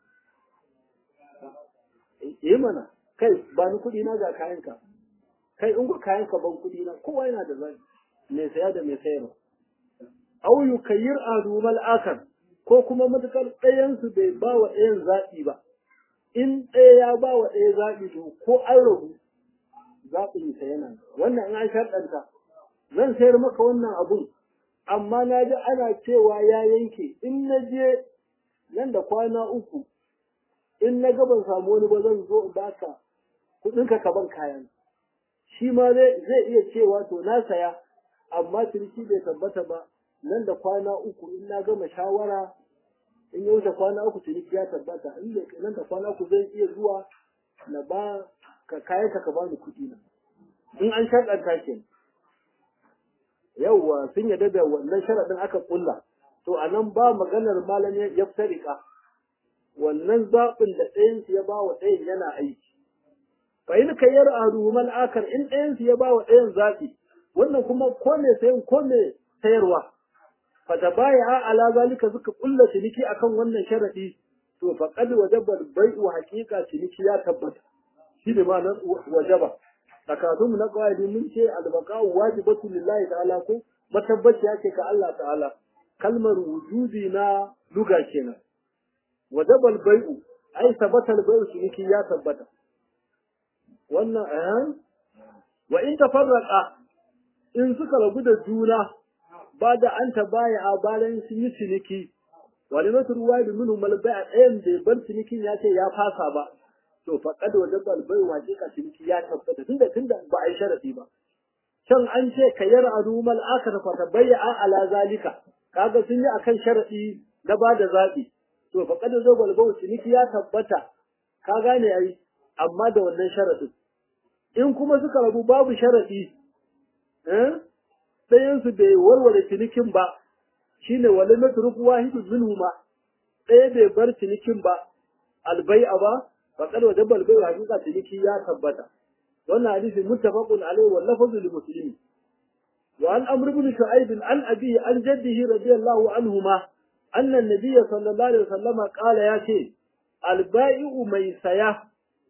eh mana kai ba ni kuɗi na ga kayanka kai in ga kayanka ban kuɗi na kowa yana da zaɓi mai saya da mai sayarwa au yukayyir adumal akar ko kuma matukar ɗayansu bai ba wa ɗayan zaɓi ba in ɗaya ya ba wa ɗaya zaɓi to ko an rabu zaɓin sa yana wannan in an sharɗanta zan sayar maka wannan abun amma na ji ana cewa ya yanke in na je nan da kwana uku in na ga ban samu wani ba zan zo in baka kuɗinka ka ban kayan shi ma zai iya cewa to na saya amma ciniki bai tabbata ba nan da kwana uku in na gama shawara in ya wuce kwana uku ciniki ya tabbata in nan da kwana uku zai iya zuwa na ba ka kayan ka bani kuɗi na in an shaɗanta ke yauwa sun yarda da wannan sharaɗin aka ƙulla to a nan ba maganar malam ya tarika wannan zaɓin da ɗayansu ya ba wa ɗayan yana aiki fa in kayyar aruman akar in ɗayansu ya ba wa ɗayan zaɓi wannan kuma ko me sayan ko me sayarwa fata baya ala zalika suka kulla ciniki akan wannan sharadi to faqad wajaba bai'u haqiqa ciniki ya tabbata shi ne ma'anar wajaba takadum na qaidi mun ce albaqa'u wajibatu lillahi ta'ala ko matabbaci yake ka Allah ta'ala kalmar wujudi na luga kenan wajaba bai'u ai sabata bai'u ciniki ya tabbata wannan eh wa in tafarraqa in suka rabu da juna ba da an ta baya a bayan sun yi ciniki wani masu ruwa da minu malbai a ɗayan da bar cinikin ya ce ya fasa ba to faƙad wajen balbai waje ka ciniki ya tabbata tunda tunda ba a yi sharaɗi ba can an ce ka yar a rumal aka ta fata bayya a ala zalika kaga sun yi akan sharaɗi na ba da zaɓi to faƙad wajen balbai ciniki ya tabbata ka gane ai amma da wannan sharaɗin in kuma suka rabu babu sharaɗi ɗayansu bai warware cinikin ba shine wale na turku wahidu minhuma ɗaya bai bar cinikin ba albai'a ba faqad wajaba albai'u hakika ciniki ya tabbata wannan hadisi muttafaqun alaihi wa lafzu li muslimin wa an amr ibn shu'aib an abi an jaddihi radiyallahu anhuma anna an-nabiy sallallahu alaihi wasallam qala ya ce albai'u mai saya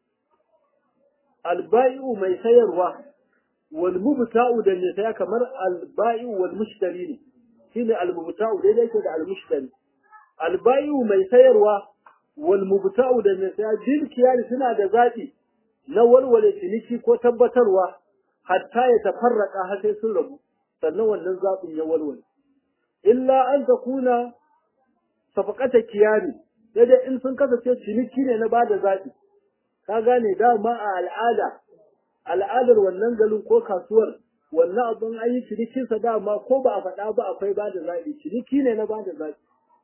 albai'u mai sayarwa والمبتاع da ne saya kamar albayu wal mushtari ne shine almubta'u dai yake da almushtari albayu mai sayarwa wal mubta'u da ne saya bil kiyari suna da zabi na walwale ciniki ko tabbatarwa hatta ya tafarraka har sai sun rabu sannan wannan zabin ya walwale illa an takuna safaqata kiyari sai dai in sun kasance ciniki ne na bada zabi ka gane dama a al'ada al'adar wannan garin ko kasuwar wannan abin an yi cinikinsa dama ko ba a faɗa ba akwai ba da zaɓi ciniki ne na ba da zaɓi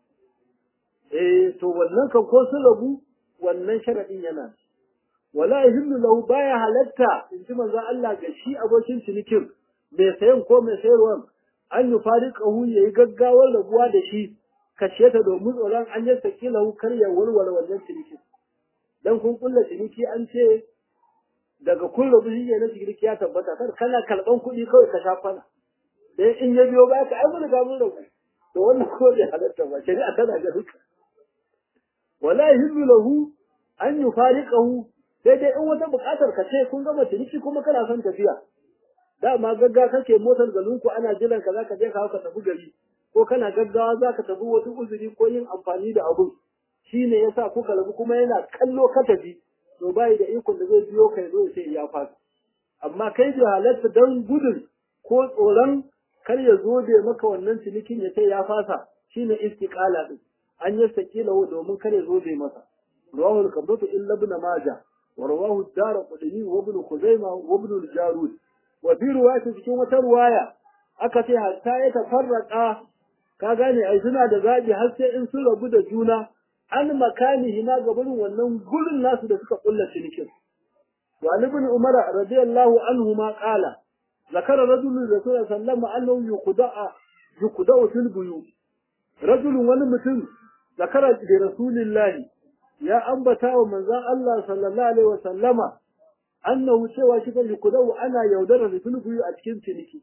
eh to wannan kan ko sun rabu wannan sharaɗin yana wala yahillu lahu baya halatta in ji manzo Allah ga shi abokin cinikin mai sayan ko mai sayarwa an yi fariqahu yayi gaggawar rabuwa da shi kashe ta domin tsoron an yi saki lahu kar ya warware wannan cinikin dan kun kulla ciniki an ce daga kun rabu shi ne na ciniki ya tabbata kar kana kalban kuɗi kawai ka sha kwana dan in ya biyo ba ka ai mun ga mun rabu to wannan ko bai halatta ba shari'a tana ga duka wala yahillu lahu an yufariqahu sai dai in wata buƙatar ka ce kun gama ciniki kuma kana son tafiya dama gaggawa kake motar garin ku ana jiran ka zaka je ka ka tafi gari ko kana gaggawa zaka tafi wata uzuri ko yin amfani da abun shine yasa kuka rabu kuma yana kallo ka tafi to bai da ikon da zai biyo kai zo sai ya fasa amma kai bai halatta dan gudun ko tsoron kar ya zo da maka wannan cinikin ya sai ya fasa shine istiqala din an yi sakila domin kar ya zo da masa rawahu al-qabdatu illa ibn majah wa rawahu ad-darqutni wa ibn khuzaimah wa ibn al-jarud wa fi riwayati cikin wata riwaya aka ce hatta ya tafarraka ka gane ai suna da zabi har sai in sun rabu da juna an makanihi na gaban wannan gurin nasu da suka kulla cinikin wa ibn umar radiyallahu anhu ma qala zakara rajulun rasul sallallahu alaihi yuqda'a yuqda'u fil buyu rajulun wani mutum zakara da rasulillahi ya ambata wa manzon Allah sallallahu alaihi wa sallama annahu cewa shi kan yuqda'u ana yaudara da fil buyu a cikin ciniki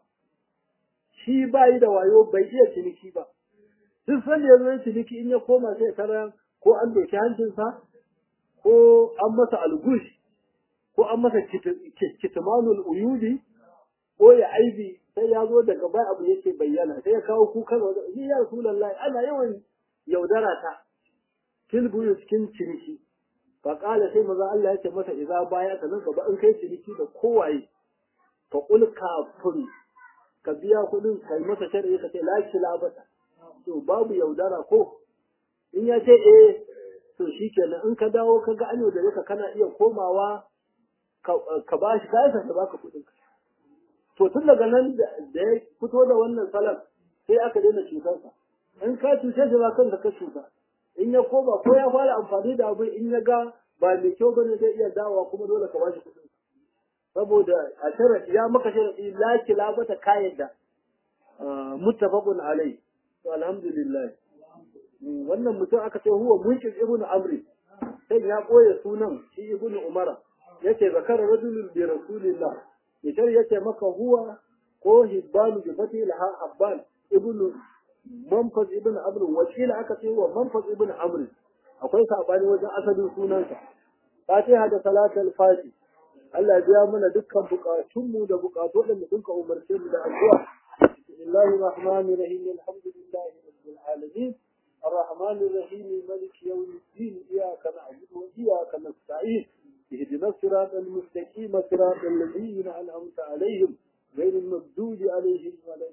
shi bai da wayo bai iya ciniki ba duk sanda ya zo ciniki in ya koma sai tara ko an doki hancinsa ko an masa algush ko an masa kitmanul uyudi ko ya aibi sai ya zo daga bai abu yake bayyana sai ya kawo kukan wa shi ya rasulullahi ana yawan yaudara ta tilbuyu cikin ciniki fa kala sai maza Allah ya ce masa idza baya ka nan gaba in kai ciniki da kowaye fa qul kafin ka biya kuɗin kai masa shar'i ka ce la kilabata to babu yaudara ko in ya ce eh to shikenan in ka dawo ka ga an yaudare ka kana iya komawa ka ba shi kayan ka baka kuɗin ka to tun daga nan da ya fito da wannan salam sai aka daina cutarsa in ka cuce shi ba kanka ka cuta in ya koma ko ya fara amfani da abu in ya ga ba mai kyau bane zai iya dawowa kuma dole ka ba shi kuɗin saboda a sharadi ya maka sharadi la kilabata kayan da muttafaqun alai to alhamdulillah wannan mutum aka ce huwa munkin ibn amri sai ya koya sunan shi ibn umara yace zakara rajulun bi rasulillah yace yace maka huwa ko hibban bi fati laha habban ibn manfaz ibn amr wakila aka ce huwa manfaz ibn amr akwai sabani wajen asalin sunansa fatiha da salatul fati Allah ya biya mana dukkan bukatunmu da bukatu da mutum ka umarce mu da addu'a bismillahir rahmanir rahim alhamdulillahi rabbil alamin الرحمن الرحيم مالك يوم الدين إياك نعبد وإياك نستعين اهدنا الصراط المستقيم صراط الذين أنعمت عليهم غير المغضوب عليهم ولا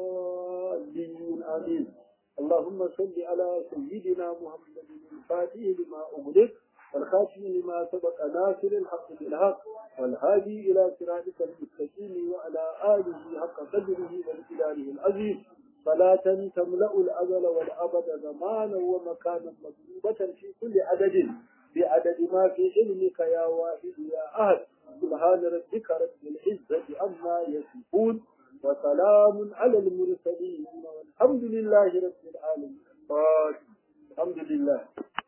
الضالين آمين اللهم صل على سيدنا محمد الفاتح لما أغلق والخاتم لما سبق ناصر الحق بالحق والهادي إلى صراطك المستقيم وعلى آله حق قدره وامتداره العظيم صلاة تملأ الأزل والأبد زمانا ومكانا مطلوبة في كل عدد بعدد ما في علمك يا واحد يا أهل سبحان ربك رب العزة عما يصفون وسلام على المرسلين والحمد لله رب العالمين الحمد لله